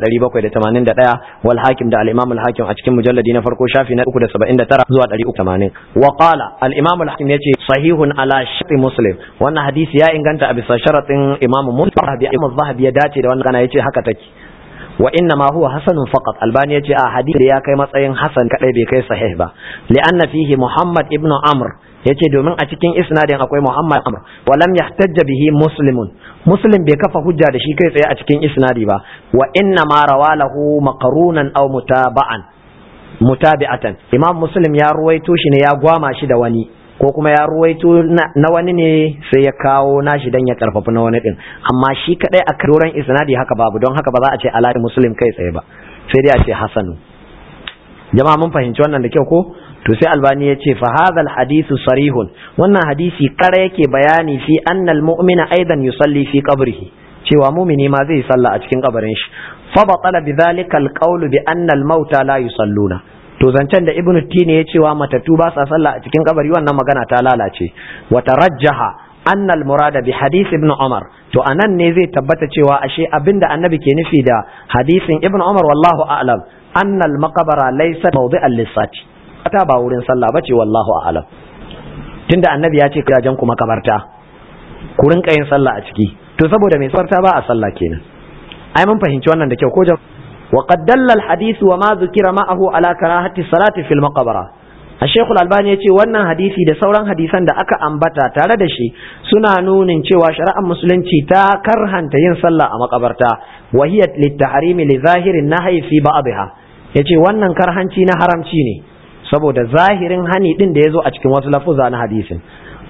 781 wal hakim da al imam al hakim a cikin mujalladi na farko shafi na 379 zuwa 380 wa qala al imam al hakim yace sahihun ala shart muslim wannan hadisi ya inganta a bisa sharatin imam muslim imam zahabi ya dace da wannan kana yace haka take wa inna ma huwa hasanun faqat albani yace a hadisi ya kai matsayin hasan kadai bai kai sahih ba li'anna fihi muhammad ibn amr yace domin a cikin isnadin akwai muhammad amr wa lam yahtajja bihi muslimun muslim bai kafa hujja da shi kai tsaye a cikin isnadi ba wa inna ma rawalahu maqrunan aw mutaba'an mutabi'atan imam muslim ya ruwaito shi ne ya gwama shi da wani ko kuma ya ruwaito na wani ne sai ya kawo nashi dan ya karfafi na wani din amma shi kadai a karoran isnadi haka babu don haka ba za a ce alaƙi muslim kai tsaye ba sai dai a ce hasanu jama'a mun fahimci wannan da kyau ko to sai albani ya ce fa hadha hadithu sarihun wannan hadisi kara yake bayani fi anna mu'mina aidan yusalli fi qabrihi cewa mumini ma zai salla a cikin kabarin shi fa batala bidhalika alqawlu bi anna al-mauta la yusalluna to zancen da ibnu tini ya cewa matatu ba sa sallah a cikin kabari wannan magana ta lalace wa tarajjaha anna al-murada bi hadith ibn umar to anan ne zai tabbata cewa ashe abinda annabi ke nufi da hadisin ibn umar wallahu a'lam anna al-maqbara laysa mawdi'an lis-sati ta ba wurin sallah bace wallahu a'lam tunda annabi ya ce gidajen ku makabarta ku rinka yin sallah a ciki to saboda mai sarta ba a sallah kenan ai mun fahimci wannan da kyau ko وقد دل الحديث وما ذكر معه على كراهة الصلاة في المقبرة الشيخ الألباني يقول wannan hadisi da sauran hadisan da aka ambata tare da shi suna nunin cewa shari'ar musulunci ta karhanta yin sallah a makabarta wa hiya litahrimi li zahirin nahyi fi ba'dha yace wannan karhanci na haramci ne saboda zahirin hani din da yazo a cikin wasu lafuza na hadisin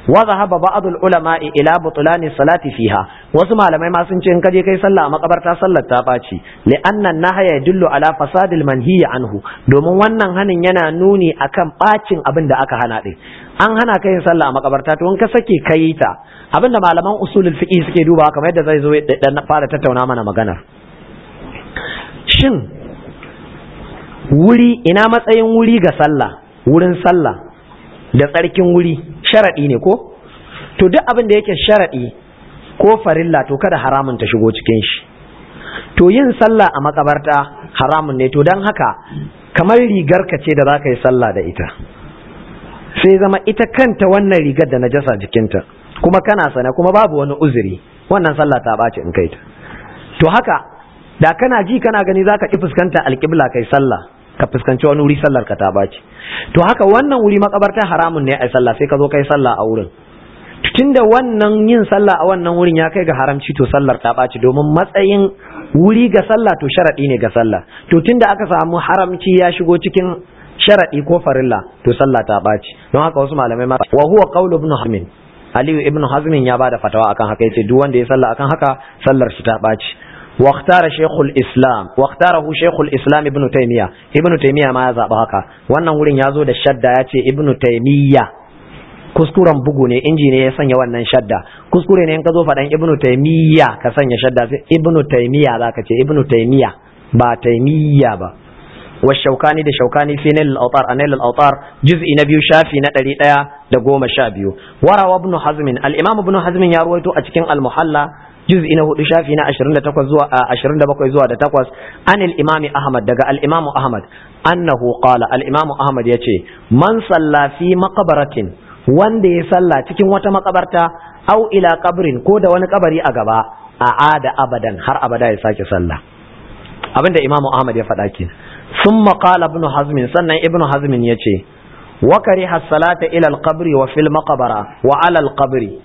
wa zahaba ba'd ulama'i ila butlani salati fiha wasu malamai ma sun ce in kaje kai sallah a makabarta sallar ta baci li anna nahaya yadullu ala fasadil manhiyi anhu domin wannan hanin yana nuni akan bacin abin da aka hana din an hana ka yin sallah a makabarta to in ka sake kai ta abinda malaman usulul fiqh suke duba kamar yadda zai zo dan fara tattauna mana maganar shin wuri ina matsayin wuri ga sallah wurin sallah da tsarkin wuri sharaɗi ne ko to duk abin da yake sharaɗi ko farilla to kada haramun ta shigo cikin shi to yin sallah a makabarta haramun ne to don haka kamar rigar ka ce da za ka yi sallah da ita sai zama ita kanta wannan rigar da najasa jikinta kuma kana sana kuma babu wani uzuri wannan sallah ta ɓaci in kai ta to haka da kana ji kana gani za ka ƙi fuskanta alƙibla kai sallah ka fuskanci wani wuri sallar ka ta ɓaci to haka wannan wuri makabarta haramun ne a sallah sai ka zo kai sallah a wurin tunda wannan yin sallah a wannan wurin ya kai ga haramci to sallar ta ɓaci domin matsayin wuri ga sallah to sharaɗi ne ga sallah to tunda aka samu haramci ya shigo cikin sharaɗi ko farilla to sallah ta ɓaci don haka wasu malamai ma wa huwa qawlu ibn hazm aliyu ibn hazm ya bada fatawa akan haka yace duk wanda ya sallah akan haka sallar shi ta ɓaci واختار شيخ الاسلام واختاره شيخ الاسلام ابن تيميه ابن تيميه ma ya zaba haka wannan wurin ya zo da shadda ya ce ibn taymiya kuskuren bugu ne inji ne ya sanya wannan shadda kuskure ne in ka zo faɗan ibn taymiya ka sanya shadda sai ibn taymiya za ka ce ibn taymiya ba taymiya ba والشوكاني ده شوكاني في نيل الأوطار أنيل الأوطار جزء نبي شافي نتري ديا ده قوم شابيو وروى ابن حزم الإمام ابن حزم يرويته أتكين المحلى جزء إنه شافي نا أشرين ده تقوى زوا أشرين ده بقوى زوا ده تقوى عن الإمام أحمد ده الإمام أحمد أنه قال الإمام أحمد يتي من صلى في مقبرة wanda ya salla cikin wata makabarta au ila kabrin ko da wani kabari a gaba a ada abadan har abada ya sake sallah abinda imamu ahmad ya faɗa ke sun maƙala ibn hazmin sannan ibn hazmin ya ce wa kariha salata ila alqabri wa fil maqbara wa ala alqabri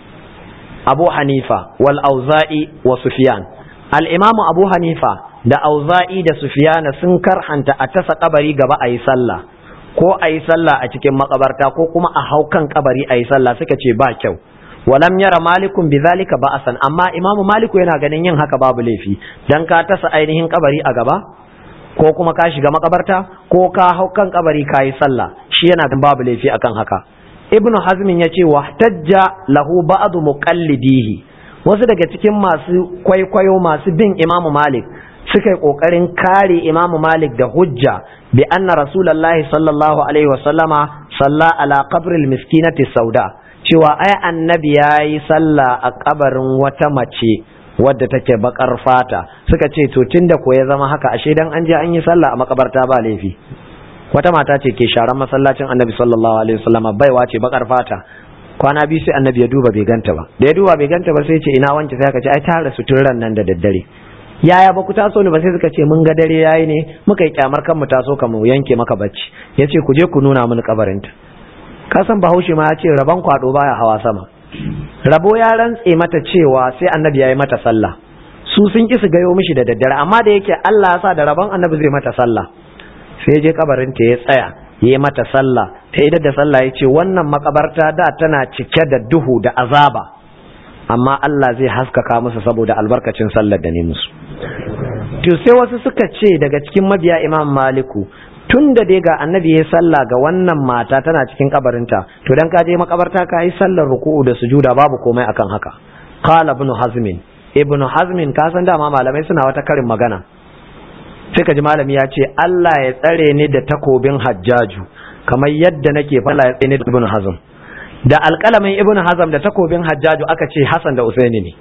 abu hanifa wal auza'i wa sufyan al imamu abu hanifa da auza'i da sufyana sun karhanta a tasa kabari gaba a yi sallah ko a yi sallah a cikin makabarta ko kuma a hau kan kabari a yi sallah suka ce ba kyau walam yara malikun bi zalika ba'asan amma imamu maliku yana ganin yin haka babu laifi dan ka tasa ainihin kabari a gaba ko kuma ka shiga makabarta ko ka hau kan kabari ka yi sallah shi yana ganin babu laifi akan haka ibnu hazmin ya ce wahtajja lahu ba'du muqallidihi wasu daga cikin masu kwaikwayo masu bin imamu malik suka yi kokarin kare imamu malik da hujja bi anna rasulullahi sallallahu alaihi wasallama salla ala qabril miskinati sauda cewa ai annabi ya yi sallah a kabarin wata mace wadda take bakar fata suka ce to tunda ko ya zama haka ashe dan an je an yi sallah a makabarta ba laifi wata mata ce ke sharan masallacin annabi sallallahu alaihi wasallama baiwa ce bakar fata kwana biyu sai annabi ya duba bai ganta ba da ya duba bai ganta ba sai ce ina wance sai aka ce ai ta rasu tun ran nan da daddare yaya ba ku taso ne ba sai suka ce mun ga dare yayi ne muka yi kyamar kan mu taso ka mu yanke maka bacci yace ku je ku nuna mini kabarinta kasan bahaushe ma ya ce rabon kwado baya hawa sama rabo ya rantse mata cewa sai annabi ya yi mata sallah su sun ki su gayo mishi da daddare amma da yake Allah ya sa da rabon annabi zai mata sallah sai je kabarin ta ya tsaya ya yi mata sallah ta idar da sallah ya ce wannan makabarta da tana cike da duhu da azaba amma Allah zai haskaka musu saboda albarkacin sallar da ne musu to sai wasu suka ce daga cikin mabiya imam maliku tun da dai ga annabi ya sallah ga wannan mata tana cikin kabarinta to dan ka je makabarta ka yi sallar ruku'u da sujuda babu komai akan haka qala ibn hazmin ibn hazmin ka san dama malamai suna wata karin magana sai ka ji malami ya ce Allah ya tsare ni da takobin hajjaju kamar yadda nake fala ya tsare ni da ibn hazm da alƙalamin ibn hazm da takobin hajjaju aka ce hasan da usaini ne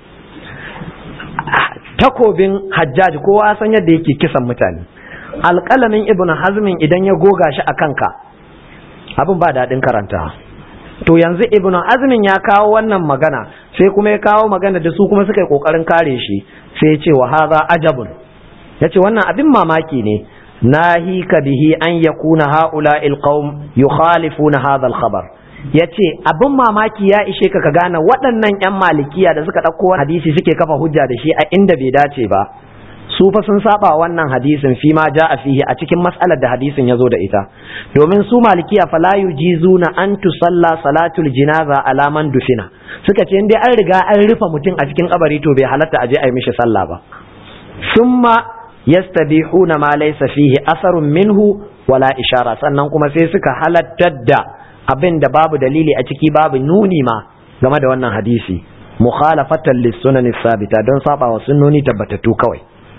takobin hajjaju kowa san yadda yake kisan mutane alƙalamin ibn hazmin idan ya goga shi a kanka abin ba daɗin karanta to yanzu ibn hazmin ya kawo wannan magana sai kuma ya kawo magana da su kuma suka yi ƙoƙarin kare shi sai ya ce wa haza ajabun ya ce wannan abin mamaki ne nahika bihi an yakuna haula ilqaum yukhalifuna hadha al-khabar ya ce abin mamaki ya ishe ka ka gane waɗannan 'yan malikiya da suka ɗauko hadisi suke kafa hujja da shi a inda bai dace ba su fa sun saba wannan hadisin fi ma a fihi a cikin mas'alar da hadisin ya zo da ita domin su malikiya fala yujizuna an tusalla salatul jinaza ala man dufina suka ce in dai an riga an rufe mutum a cikin kabari to bai halatta a je a yi mishi sallah ba summa yastabihuna ma laysa fihi asarun minhu wala ishara sannan kuma sai suka halattar da abin da babu dalili a ciki babu nuni ma game da wannan hadisi mukhalafatan lis-sunan sabita don saba wa sunnoni tabbatattu kawai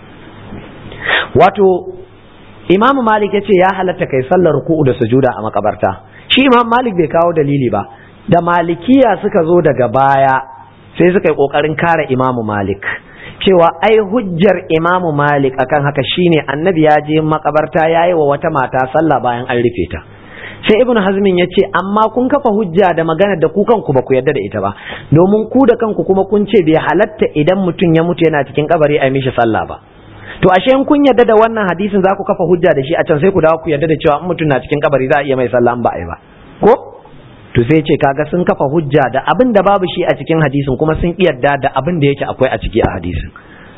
wato imamu malik ya ce ya halatta kai sallar ruku'u da sujuda a makabarta shi imam malik bai kawo dalili ba da malikiya suka zo daga baya sai suka yi kokarin kare imamu malik cewa ai hujjar imamu malik akan haka shine annabi ya je makabarta ya yi wa wata mata sallah bayan an rufe ta sai ibnu hazmin ya ce amma kun kafa hujja da magana da ku kanku ba ku yarda da ita ba domin ku da kanku kuma kun ce bai halatta idan mutum ya mutu yana cikin kabari a mishi sallah ba to ashe in kun yarda da wannan hadisin za ku kafa hujja da shi a can sai ku dawo ku yarda da cewa in mutum na cikin kabari za a iya mai sallah ba a yi ba ko to sai ce kaga sun kafa hujja da abin da babu shi a cikin hadisin kuma sun yarda da abin da yake akwai a ciki a hadisin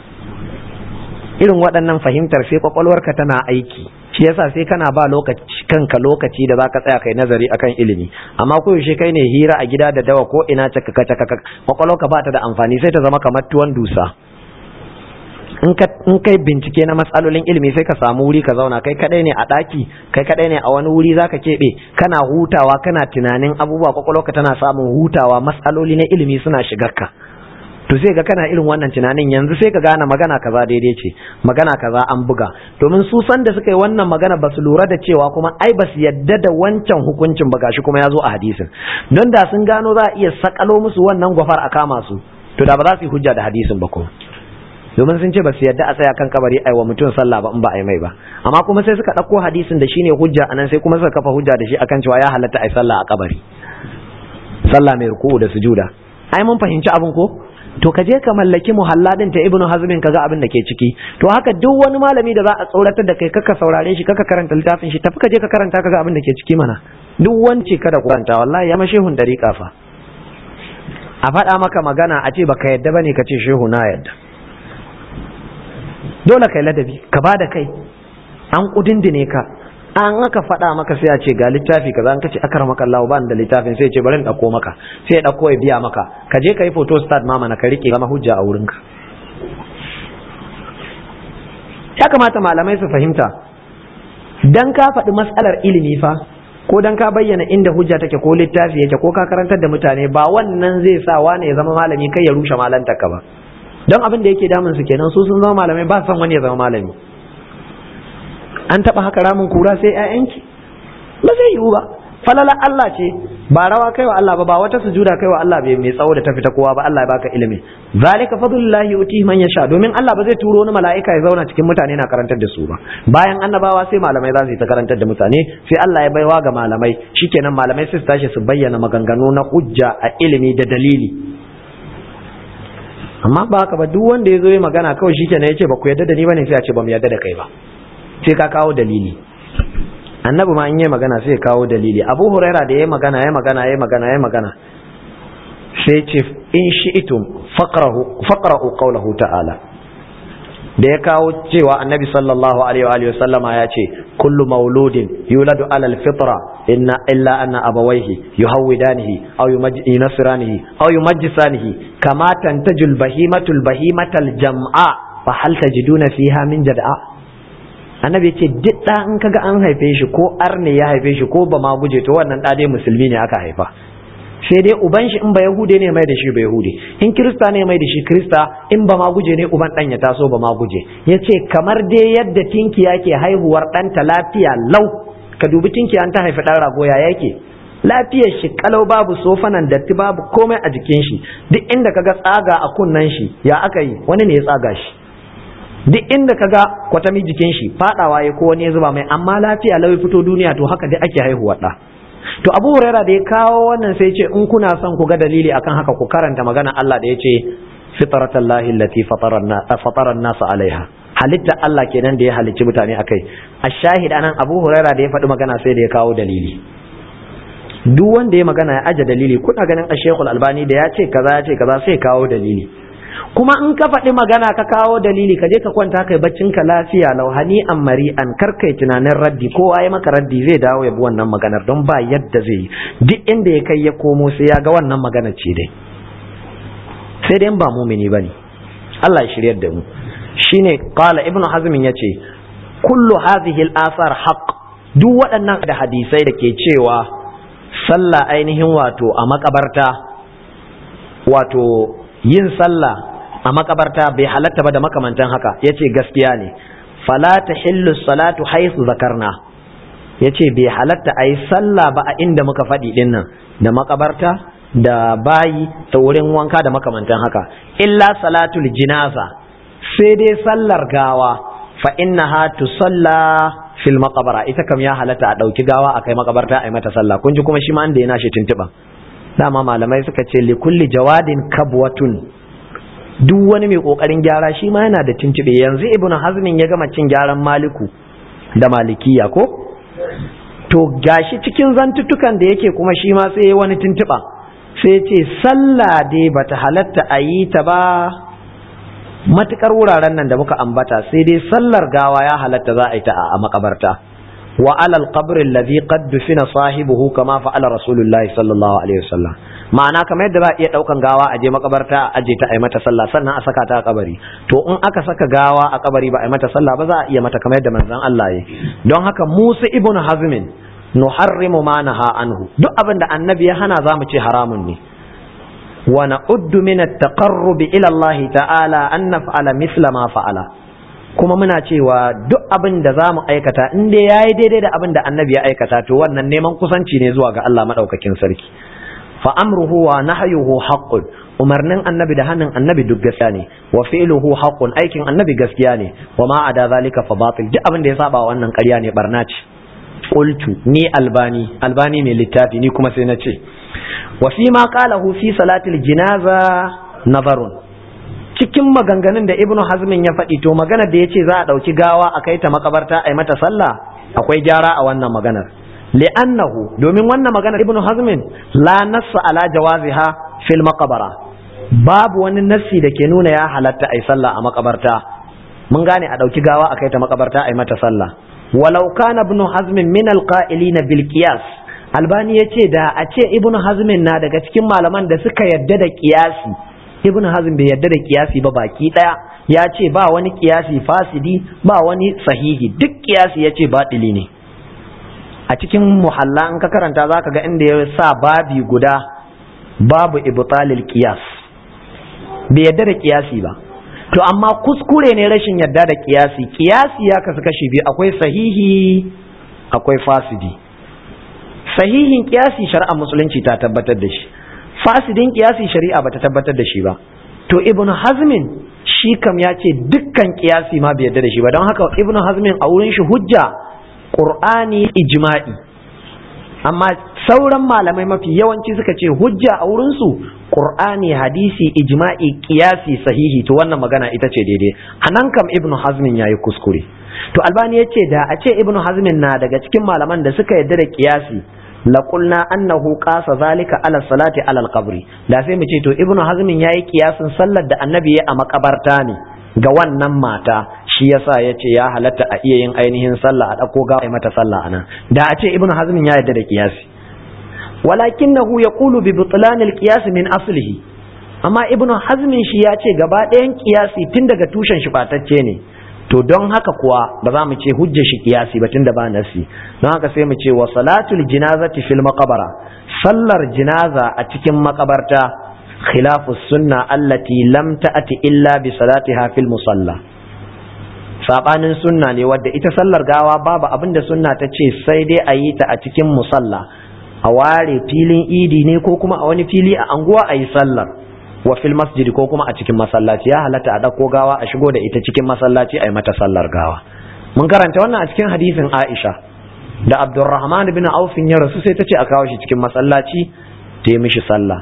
irin waɗannan fahimtar sai kwakwalwarka tana aiki shi yasa sai kana ba lokaci kanka lokaci da zaka tsaya kai nazari akan ilimi amma ko yaushe kai ne hira a gida da dawa ko ina caka caka kwakwalwarka ba ta da amfani sai ta zama kamar tuwon dusa in kai bincike na matsalolin ilimi sai ka samu wuri ka zauna kai kadai ne a daki kai kadai ne a wani wuri zaka keɓe kana hutawa kana tunanin abubuwa kwakwalwarka tana samun hutawa matsaloli na ilimi suna shigarka to sai ga kana irin wannan tunanin yanzu sai ka gane magana kaza daidai ce magana kaza an buga domin su san da suka yi wannan magana ba su lura da cewa kuma ai ba su yadda da wancan hukuncin ba gashi kuma ya zo a hadisin don da sun gano za a iya sakalo musu wannan gwafar a kama su to da ba za su yi hujja da hadisin ba kuma domin sun ce ba su yadda a tsaya kan kabari ai wa mutum sallah ba in ba ai mai ba amma kuma sai suka ɗauko hadisin da shine hujja anan sai kuma suka kafa hujja da shi akan cewa ya halatta ai sallah a kabari sallah mai ruku'u da sujuda ai mun fahimci abin ko to ka je ka mallaki muhalladin ta ibnu hazmin kaga abin da ke ciki to haka duk wani malami da za a tsoratar da kai kaka saurare shi kaka karanta littafin shi tafi ka je ka karanta kaga abin da ke ciki mana duk wance kada ku karanta wallahi ya ma shehun dariƙa fa a faɗa maka magana a ce baka yadda bane ka ce shehu na yadda dole kai ladabi ka ba da kai an kudindine ka an aka faɗa maka sai a ce ga littafi kaza an kace akar maka Allah ba da littafin sai ce bari in dauko maka sai ya dauko ya biya maka ka je ka yi photo start mama na ka rike zama hujja a wurinka ya kamata malamai su fahimta dan ka faɗi matsalar ilimi fa ko dan ka bayyana inda hujja take ko littafi yake ko ka karantar da mutane ba wannan zai sa wani ya zama malami kai ya rushe malantarka ba don abin da yake damun su kenan su sun zama malamai ba son wani ya zama malami an taba haka ramin kura sai ƴaƴanki ba zai yiwu ba falala Allah ce ba rawa kai wa Allah ba ba wata sujuda kai wa Allah bai mai tsawo da ta fita kowa ba Allah ya baka ilimi zalika fadlullahi yuti man yasha domin Allah ba zai turo wani mala'ika ya zauna cikin mutane na karantar da su ba bayan annabawa sai malamai za su yi ta karantar da mutane sai Allah ya baiwa ga malamai shikenan malamai sai su tashi su bayyana maganganu na hujja a ilimi da dalili amma ba haka ba duk wanda ya zo yi magana kawai shi kenan ya ce ba ku yarda da ni bane sai a ce ba mu yarda da kai ba sai ka kawo dalili annabi ma in yi magana sai ya kawo dalili abu huraira da ya magana ya magana ya magana ya magana sai ce in shi'itum faqrahu faqra'u qawlahu ta'ala da ya kawo cewa annabi sallallahu alaihi wa sallama ya ce kullu mauludin yuladu alal fitra inna illa anna abawaihi yuhawidanihi aw yunasiranihi aw yumajjisanihi kama tantajul bahimatul bahimatal jam'a fa hal tajiduna fiha min jad'a annabi ce duk da in kaga an haife shi ko arne ya haife shi ko ba ma guje to wannan da dai musulmi ne aka haifa sai dai uban shi in ba yahude ne mai da shi ba yahude in kirista ne mai da shi kirista in ba ma guje ne uban dan ya taso ba ma guje yace kamar dai yadda tinkiya ke haihuwar ɗanta lafiya lau ka dubi tinkiya an ta haifi ɗan rago ya yake lafiyar shi kalau babu sofanan datti babu komai a jikin shi duk inda kaga tsaga a kunnen shi ya aka yi wani ne ya tsaga shi duk inda kaga kwatami jikin shi fadawa ya ko wani ya zuba mai amma lafiya lau fito duniya to haka dai ake haihuwar ɗa to abu huraira da ya kawo wannan sai ce in kuna son ku ga dalili akan haka ku karanta magana Allah da ya ce fitratallahi allati fatara an-nas alaiha halitta Allah kenan da ya halicci mutane akai ashahid anan abu huraira da ya faɗi magana sai da ya kawo dalili duk wanda ya magana ya aje dalili kuna ganin ashekul albani da ya ce kaza ya ce kaza sai kawo dalili kuma in ka faɗi magana ka kawo dalili ka je ka kwanta kai baccin ka lafiya lauhani an mari an karkai tunanin raddi ko ai maka raddi zai dawo ya bi wannan maganar don ba yadda zai yi duk inda ya kai ya komo sai ya ga wannan maganar ce dai sai dai ba mumini bane Allah ya shiryar da mu shine qala ibnu hazm yace kullu hadhihi al-athar haqq duk waɗannan da hadisai da ke cewa sallah ainihin wato a makabarta wato yin sallah a makabarta bai halatta ba da makamantan haka yace gaskiya ne fala tahillu salatu haythu zakarna yace bai halatta ayi sallah ba a inda muka faɗi din nan da makabarta da bayi da wurin wanka da makamantan haka illa salatul jinaza sai dai sallar gawa fa innaha tusalla fil maqbara ita kam ya halatta a dauki gawa akai makabarta ai mata sallah kun ji kuma shi ma inda yana shi tuntuba dama malamai suka ce li kulli jawadin kabwatun duk wani mai kokarin gyara shi ma yana da tuntube yanzu ibnu hazmin ya gama cin gyaran maliku da malikiya ko to gashi cikin zantutukan da yake kuma shi ma sai wani tuntuba sai ce sallah dai bata halatta a yi ta ba matukar wuraren nan da muka ambata sai dai sallar gawa ya halatta za a yi ta a makabarta wa alal qabri alladhi qad dufina sahibuhu kama fa'ala rasulullah sallallahu alaihi wasallam ma'ana kamar yadda za a iya daukan gawa a je makabarta a je ta a yi mata sallah sannan a saka ta a kabari to in aka saka gawa a kabari ba a yi mata sallah ba za a iya mata kamar yadda manzon Allah ya don haka Musa ibn Hazmin nuharrimu ma naha anhu duk abin da annabi ya hana zamu ce haramun ne wa na'uddu min at-taqarrub ila Allah ta'ala an naf'ala mithla ma fa'ala kuma muna cewa duk abin da zamu aikata in dai yayi daidai da abin da annabi ya aikata to wannan neman kusanci ne zuwa ga Allah madaukakin sarki fa amruhu wa nahyuhu haqqun umarnin annabi da hannun annabi duk gaskiya ne wa fi'luhu haqqun aikin annabi gaskiya ne wa ma ada zalika fa batil duk abin da ya saba wannan ƙarya ne barna ce qultu ni albani albani mai littafi ni kuma sai na ce wa fi ma qalahu fi salatil jinaza nazarun cikin maganganun da ibnu hazmin ya faɗi to magana da yace za a ɗauki gawa a kai ta makabarta a yi mata sallah akwai gyara a wannan maganar li'annahu domin wannan maganar ibnu hazmin la nassa ala jawaziha fil maqbara babu wani nassi da ke nuna ya halatta a yi sallah a makabarta mun gane a ɗauki gawa a kai ta makabarta a yi mata sallah walau kana ibnu hazmin min alqa'ilina bil qiyas albani yace da a ce ibnu hazmin na daga cikin malaman da suka yadda da qiyasi ibnu hazm bai yadda da qiyasi ba baki daya ya ce ba wani qiyasi fasidi ba wani sahihi duk qiyasi yace batili ne a cikin muhalla in ka karanta zaka ga inda ya sa babi guda babu ibtalil qiyas bai yadda da qiyasi ba to amma kuskure ne rashin yadda da kiyasi kiyasi ya kasu kashi biyu akwai sahihi akwai fasidi sahihin kiyasi shari'a musulunci ta tabbatar da shi fasidin kiyasi shari'a bata tabbatar da shi ba to ibnu hazmin shi kam ya ce dukkan kiyasi ma bai yadda da shi ba don haka ibnu hazmin a wurin shi hujja qur'ani ijma'i amma sauran malamai mafi yawanci suka ce hujja a wurinsu qur'ani hadisi ijma'i qiyasi sahihi to wannan magana ita ce daidai anan kam ibnu hazmin yayi kuskure to albani ya ce da a ce ibnu hazmin na daga cikin malaman da suka yadda da qiyasi la qulna annahu qasa zalika ala salati ala alqabri da sai mu ce to ibnu hazmin yayi kiyasin sallar da annabi ya a makabarta ne ga wannan mata shi yasa ya ce ya halatta a iya yin ainihin sallah a ɗauko gawa a mata sallah anan da a ce ibnu hazmin ya yarda da kiyasi walakinahu yaqulu bi butlan al-qiyas min aslihi amma ibnu hazmin shi ya ce gaba ɗayan kiyasi tun daga tushen shi batacce ne to don haka kuwa ba za mu ce hujjar shi kiyasi ba tun da ba nasi don haka sai mu ce wa salatul jinazati fil maqbara sallar jinaza a cikin makabarta khilafu sunna allati lam ta'ati illa bi salatiha fil musalla sabanin sunna ne wadda ita sallar gawa babu abin da sunna ta ce sai dai a yi ta a cikin musalla a ware filin idi ne ko kuma a wani fili a anguwa a yi sallar wa fil masjidi ko kuma a cikin masallaci ya halatta a ɗauko gawa a shigo da ita cikin masallaci a yi mata sallar gawa mun karanta wannan a cikin hadisin Aisha da Abdurrahman bin Auf ya rasu sai ta ce a kawo shi cikin masallaci ta yi mishi sallah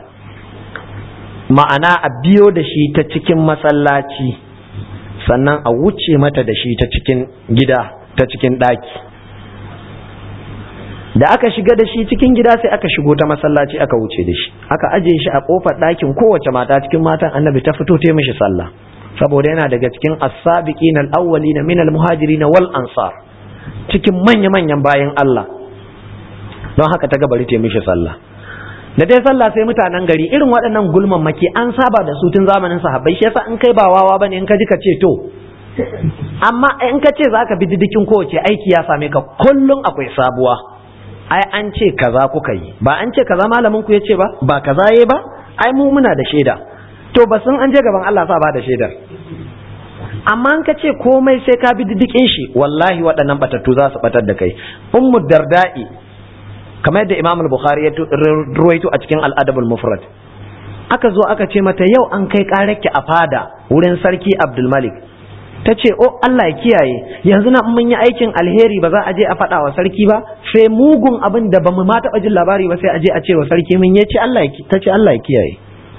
ma'ana a biyo da shi ta cikin masallaci sannan a wuce mata da shi ta cikin gida ta cikin ɗaki da aka shiga da shi cikin gida sai aka shigo ta masallaci aka wuce da shi aka aje shi a kofar ɗakin kowace mata cikin matan annabi ta fito ta mishi sallah saboda yana daga cikin as-sabiqin al-awwalin min al-muhajirin wal ansar cikin manya manyan bayan Allah don haka ta gabari ta mishi sallah da dai sallah sai mutanen gari irin waɗannan gulman maki an saba da su tun zamanin sahabbai shi yasa in kai ba wawa bane in ka ji ka ce to amma in ka ce zaka bi didikin kowace aiki ya same ka kullum akwai sabuwa ai an ce kaza kuka yi ba an ce kaza malamin ku yace ba ba kaza yayi ba ai mu muna da shaida to ba sun an je gaban Allah sa ba da shaidar amma an ka ce komai sai ka bi didikin shi wallahi waɗannan batattu za su batar da kai ummu darda'i kamar yadda imam al-bukhari ya ruwaito a cikin al-adab al-mufrad aka zo aka ce mata yau an kai karaki a fada wurin sarki abdul malik ta ce o Allah ya kiyaye yanzu na mun yi aikin alheri ba za a je a faɗa wa sarki ba sai mugun abin da ba mu ma taɓa jin labari ba sai a je a ce wa sarki mun ya ce Allah ta ce Allah ya kiyaye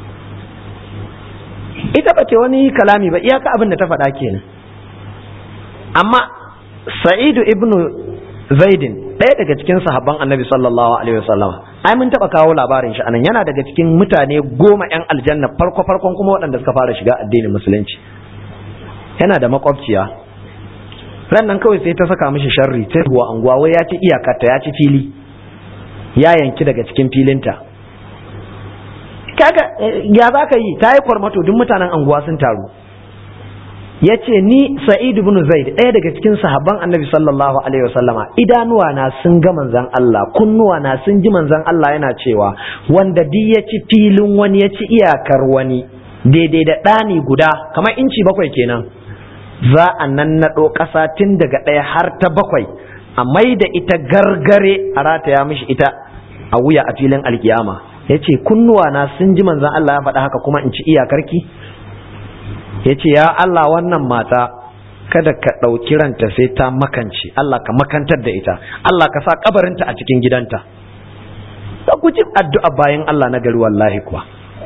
ita ba ce wani kalami ba iyaka abin da ta faɗa kenan amma sa'idu ibnu zaidin ɗaya daga cikin sahabban annabi sallallahu alaihi wasallam ai mun taɓa kawo labarin shi anan yana daga cikin mutane goma yan aljanna farko farkon kuma waɗanda suka fara shiga addinin musulunci yana da makwabciya ran nan kawai sai ta saka mishi sharri ta ruwa anguwa wai ya ci iyakarta ya ci fili ya yanki daga cikin filinta kaga ya za ka yi ta yi kwarmato duk mutanen anguwa sun taru ya ce ni sa'id ibn zaid ɗaya daga cikin sahabban annabi sallallahu alaihi wasallama idanuwa na sun ga manzan Allah kunnuwa na sun ji manzan Allah yana cewa wanda duk ya ci filin wani ya ci iyakar wani daidai da ɗani guda kamar inci bakwai kenan za a nan naɗo ƙasa tun daga ɗaya har ta bakwai a mai da ita gargare a rataya mishi ita a wuya a filin alkiyama ya ce kunnuwa na sun ji manzan Allah ya faɗa haka kuma in ci iyakarki ya ce ya Allah wannan mata kada ka ɗauki ranta sai ta makance Allah ka makantar da ita Allah ka sa kabarinta a cikin gidanta ta guji addu'a bayan Allah na gari wallahi kuwa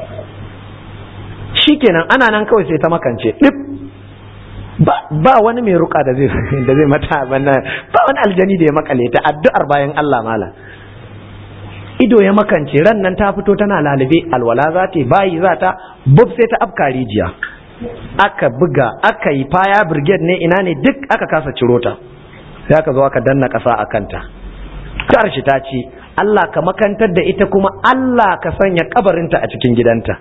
shikenan ana nan kawai sai ta makance ɗip ba wani mai ruka da zai da zai mata banna ba wani aljani da ya makale ta addu'ar bayan Allah mala ido ya makance ran nan ta fito tana lalube alwala za ta bayi za ta bub sai ta afka rijiya aka buga aka yi faya brigade ne ina ne duk aka kasa ciro ta sai aka zo aka danna ƙasa a kanta karshe ta ce Allah ka makantar da ita kuma Allah ka sanya kabarinta a cikin gidanta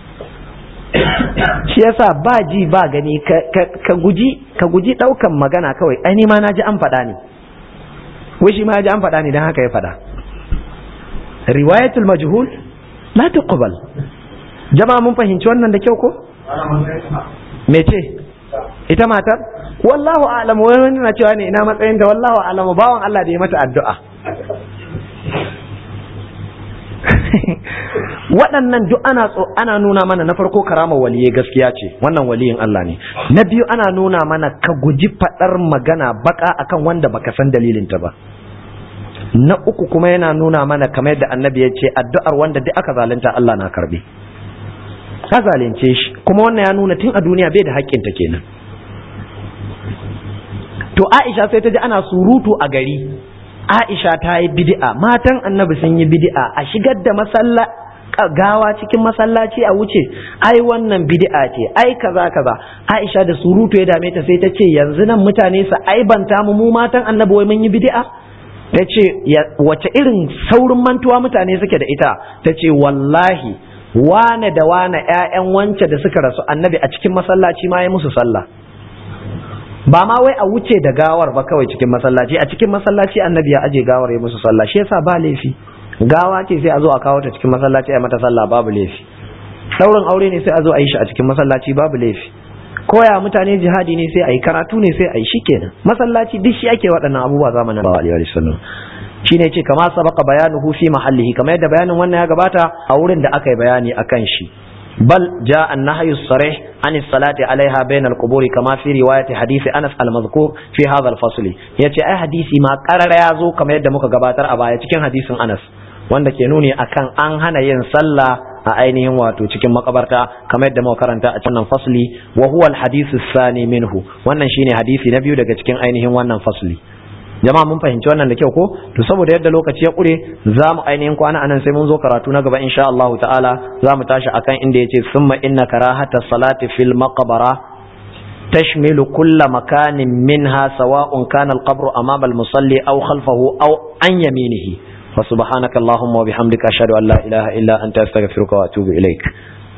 shi yasa ba ji ba gani ka guji ka guji daukan magana kawai ai ni ma na ji an faɗa ne wai shi ma ya ji an faɗa ne don haka ya faɗa riwayatul majhul la tuqbal jama'a mun fahimci wannan da kyau ko mece ita matar wallahu a'lam wani na cewa ne ina matsayin ta wallahu a'lam bawan Allah da ya mata addu'a waɗannan duk ana ana nuna mana na farko karama waliye gaskiya ce wannan waliyin Allah ne na biyu ana nuna mana ka guji faɗar magana baka akan wanda baka san dalilinta ba na uku kuma yana nuna mana kamar yadda annabi ya ce addu'ar wanda duk aka zalunta Allah na karbe ka zalunce shi kuma wannan ya nuna tun a duniya bai da haƙƙinta kenan to Aisha sai ta ji ana surutu a gari Aisha ta yi bid'a matan annabi sun yi bid'a a shigar da masalla gawa cikin masallaci a wuce ai wannan bid'a ce ai kaza kaza Aisha da surutu ya dame ta sai ta ce yanzu nan mutane su aibanta mu mu matan annabi wai mun yi bid'a ta ce wace irin saurin mantuwa mutane suke da ita ta ce wallahi wane da wane ƴaƴan wance da suka rasu annabi a cikin masallaci ma ya musu sallah ba ma wai a wuce da gawar ba kawai cikin masallaci a cikin masallaci annabi ya aje gawar ya musu sallah shi yasa ba laifi gawa ce sai a zo a kawo ta cikin masallaci a mata sallah babu laifi saurin aure ne sai a zo a yi shi a cikin masallaci babu laifi koya mutane jihadi ne sai a yi karatu ne sai a yi shikenan masallaci duk shi ake waɗannan abubuwa zamanin Allahu alaihi wasallam shine ce kama sabaka bayanuhu fi mahallihi kamar yadda bayanin wannan ya gabata a wurin da aka yi bayani akan shi bal jaa an-nahyu sarih an as-salati alaiha bayna al-quburi kama fi riwayati hadisi Anas al-mazkur fi hadha al-fasl yace ai hadisi ma karara ya zo kamar yadda muka gabatar a baya cikin hadisin Anas wanda ke nuni akan an hana yin sallah a ainihin wato cikin makabarta kamar yadda muka karanta a cikin fasli wa huwa al-hadithu sani minhu wannan shine hadisi na biyu daga cikin ainihin wannan fasli jama'a mun fahimci wannan da kyau ko to saboda yadda lokaci ya kure za mu ainihin kwana anan sai mun zo karatu na gaba insha Allah ta'ala za mu tashi akan inda yace summa inna karahata salati fil maqbara تشمل كل مكان منها سواء كان القبر أمام المصلي أو خلفه أو عن يمينه فسبحانك اللهم وبحمدك أشهد أن لا إله إلا أنت أستغفرك وأتوب إليك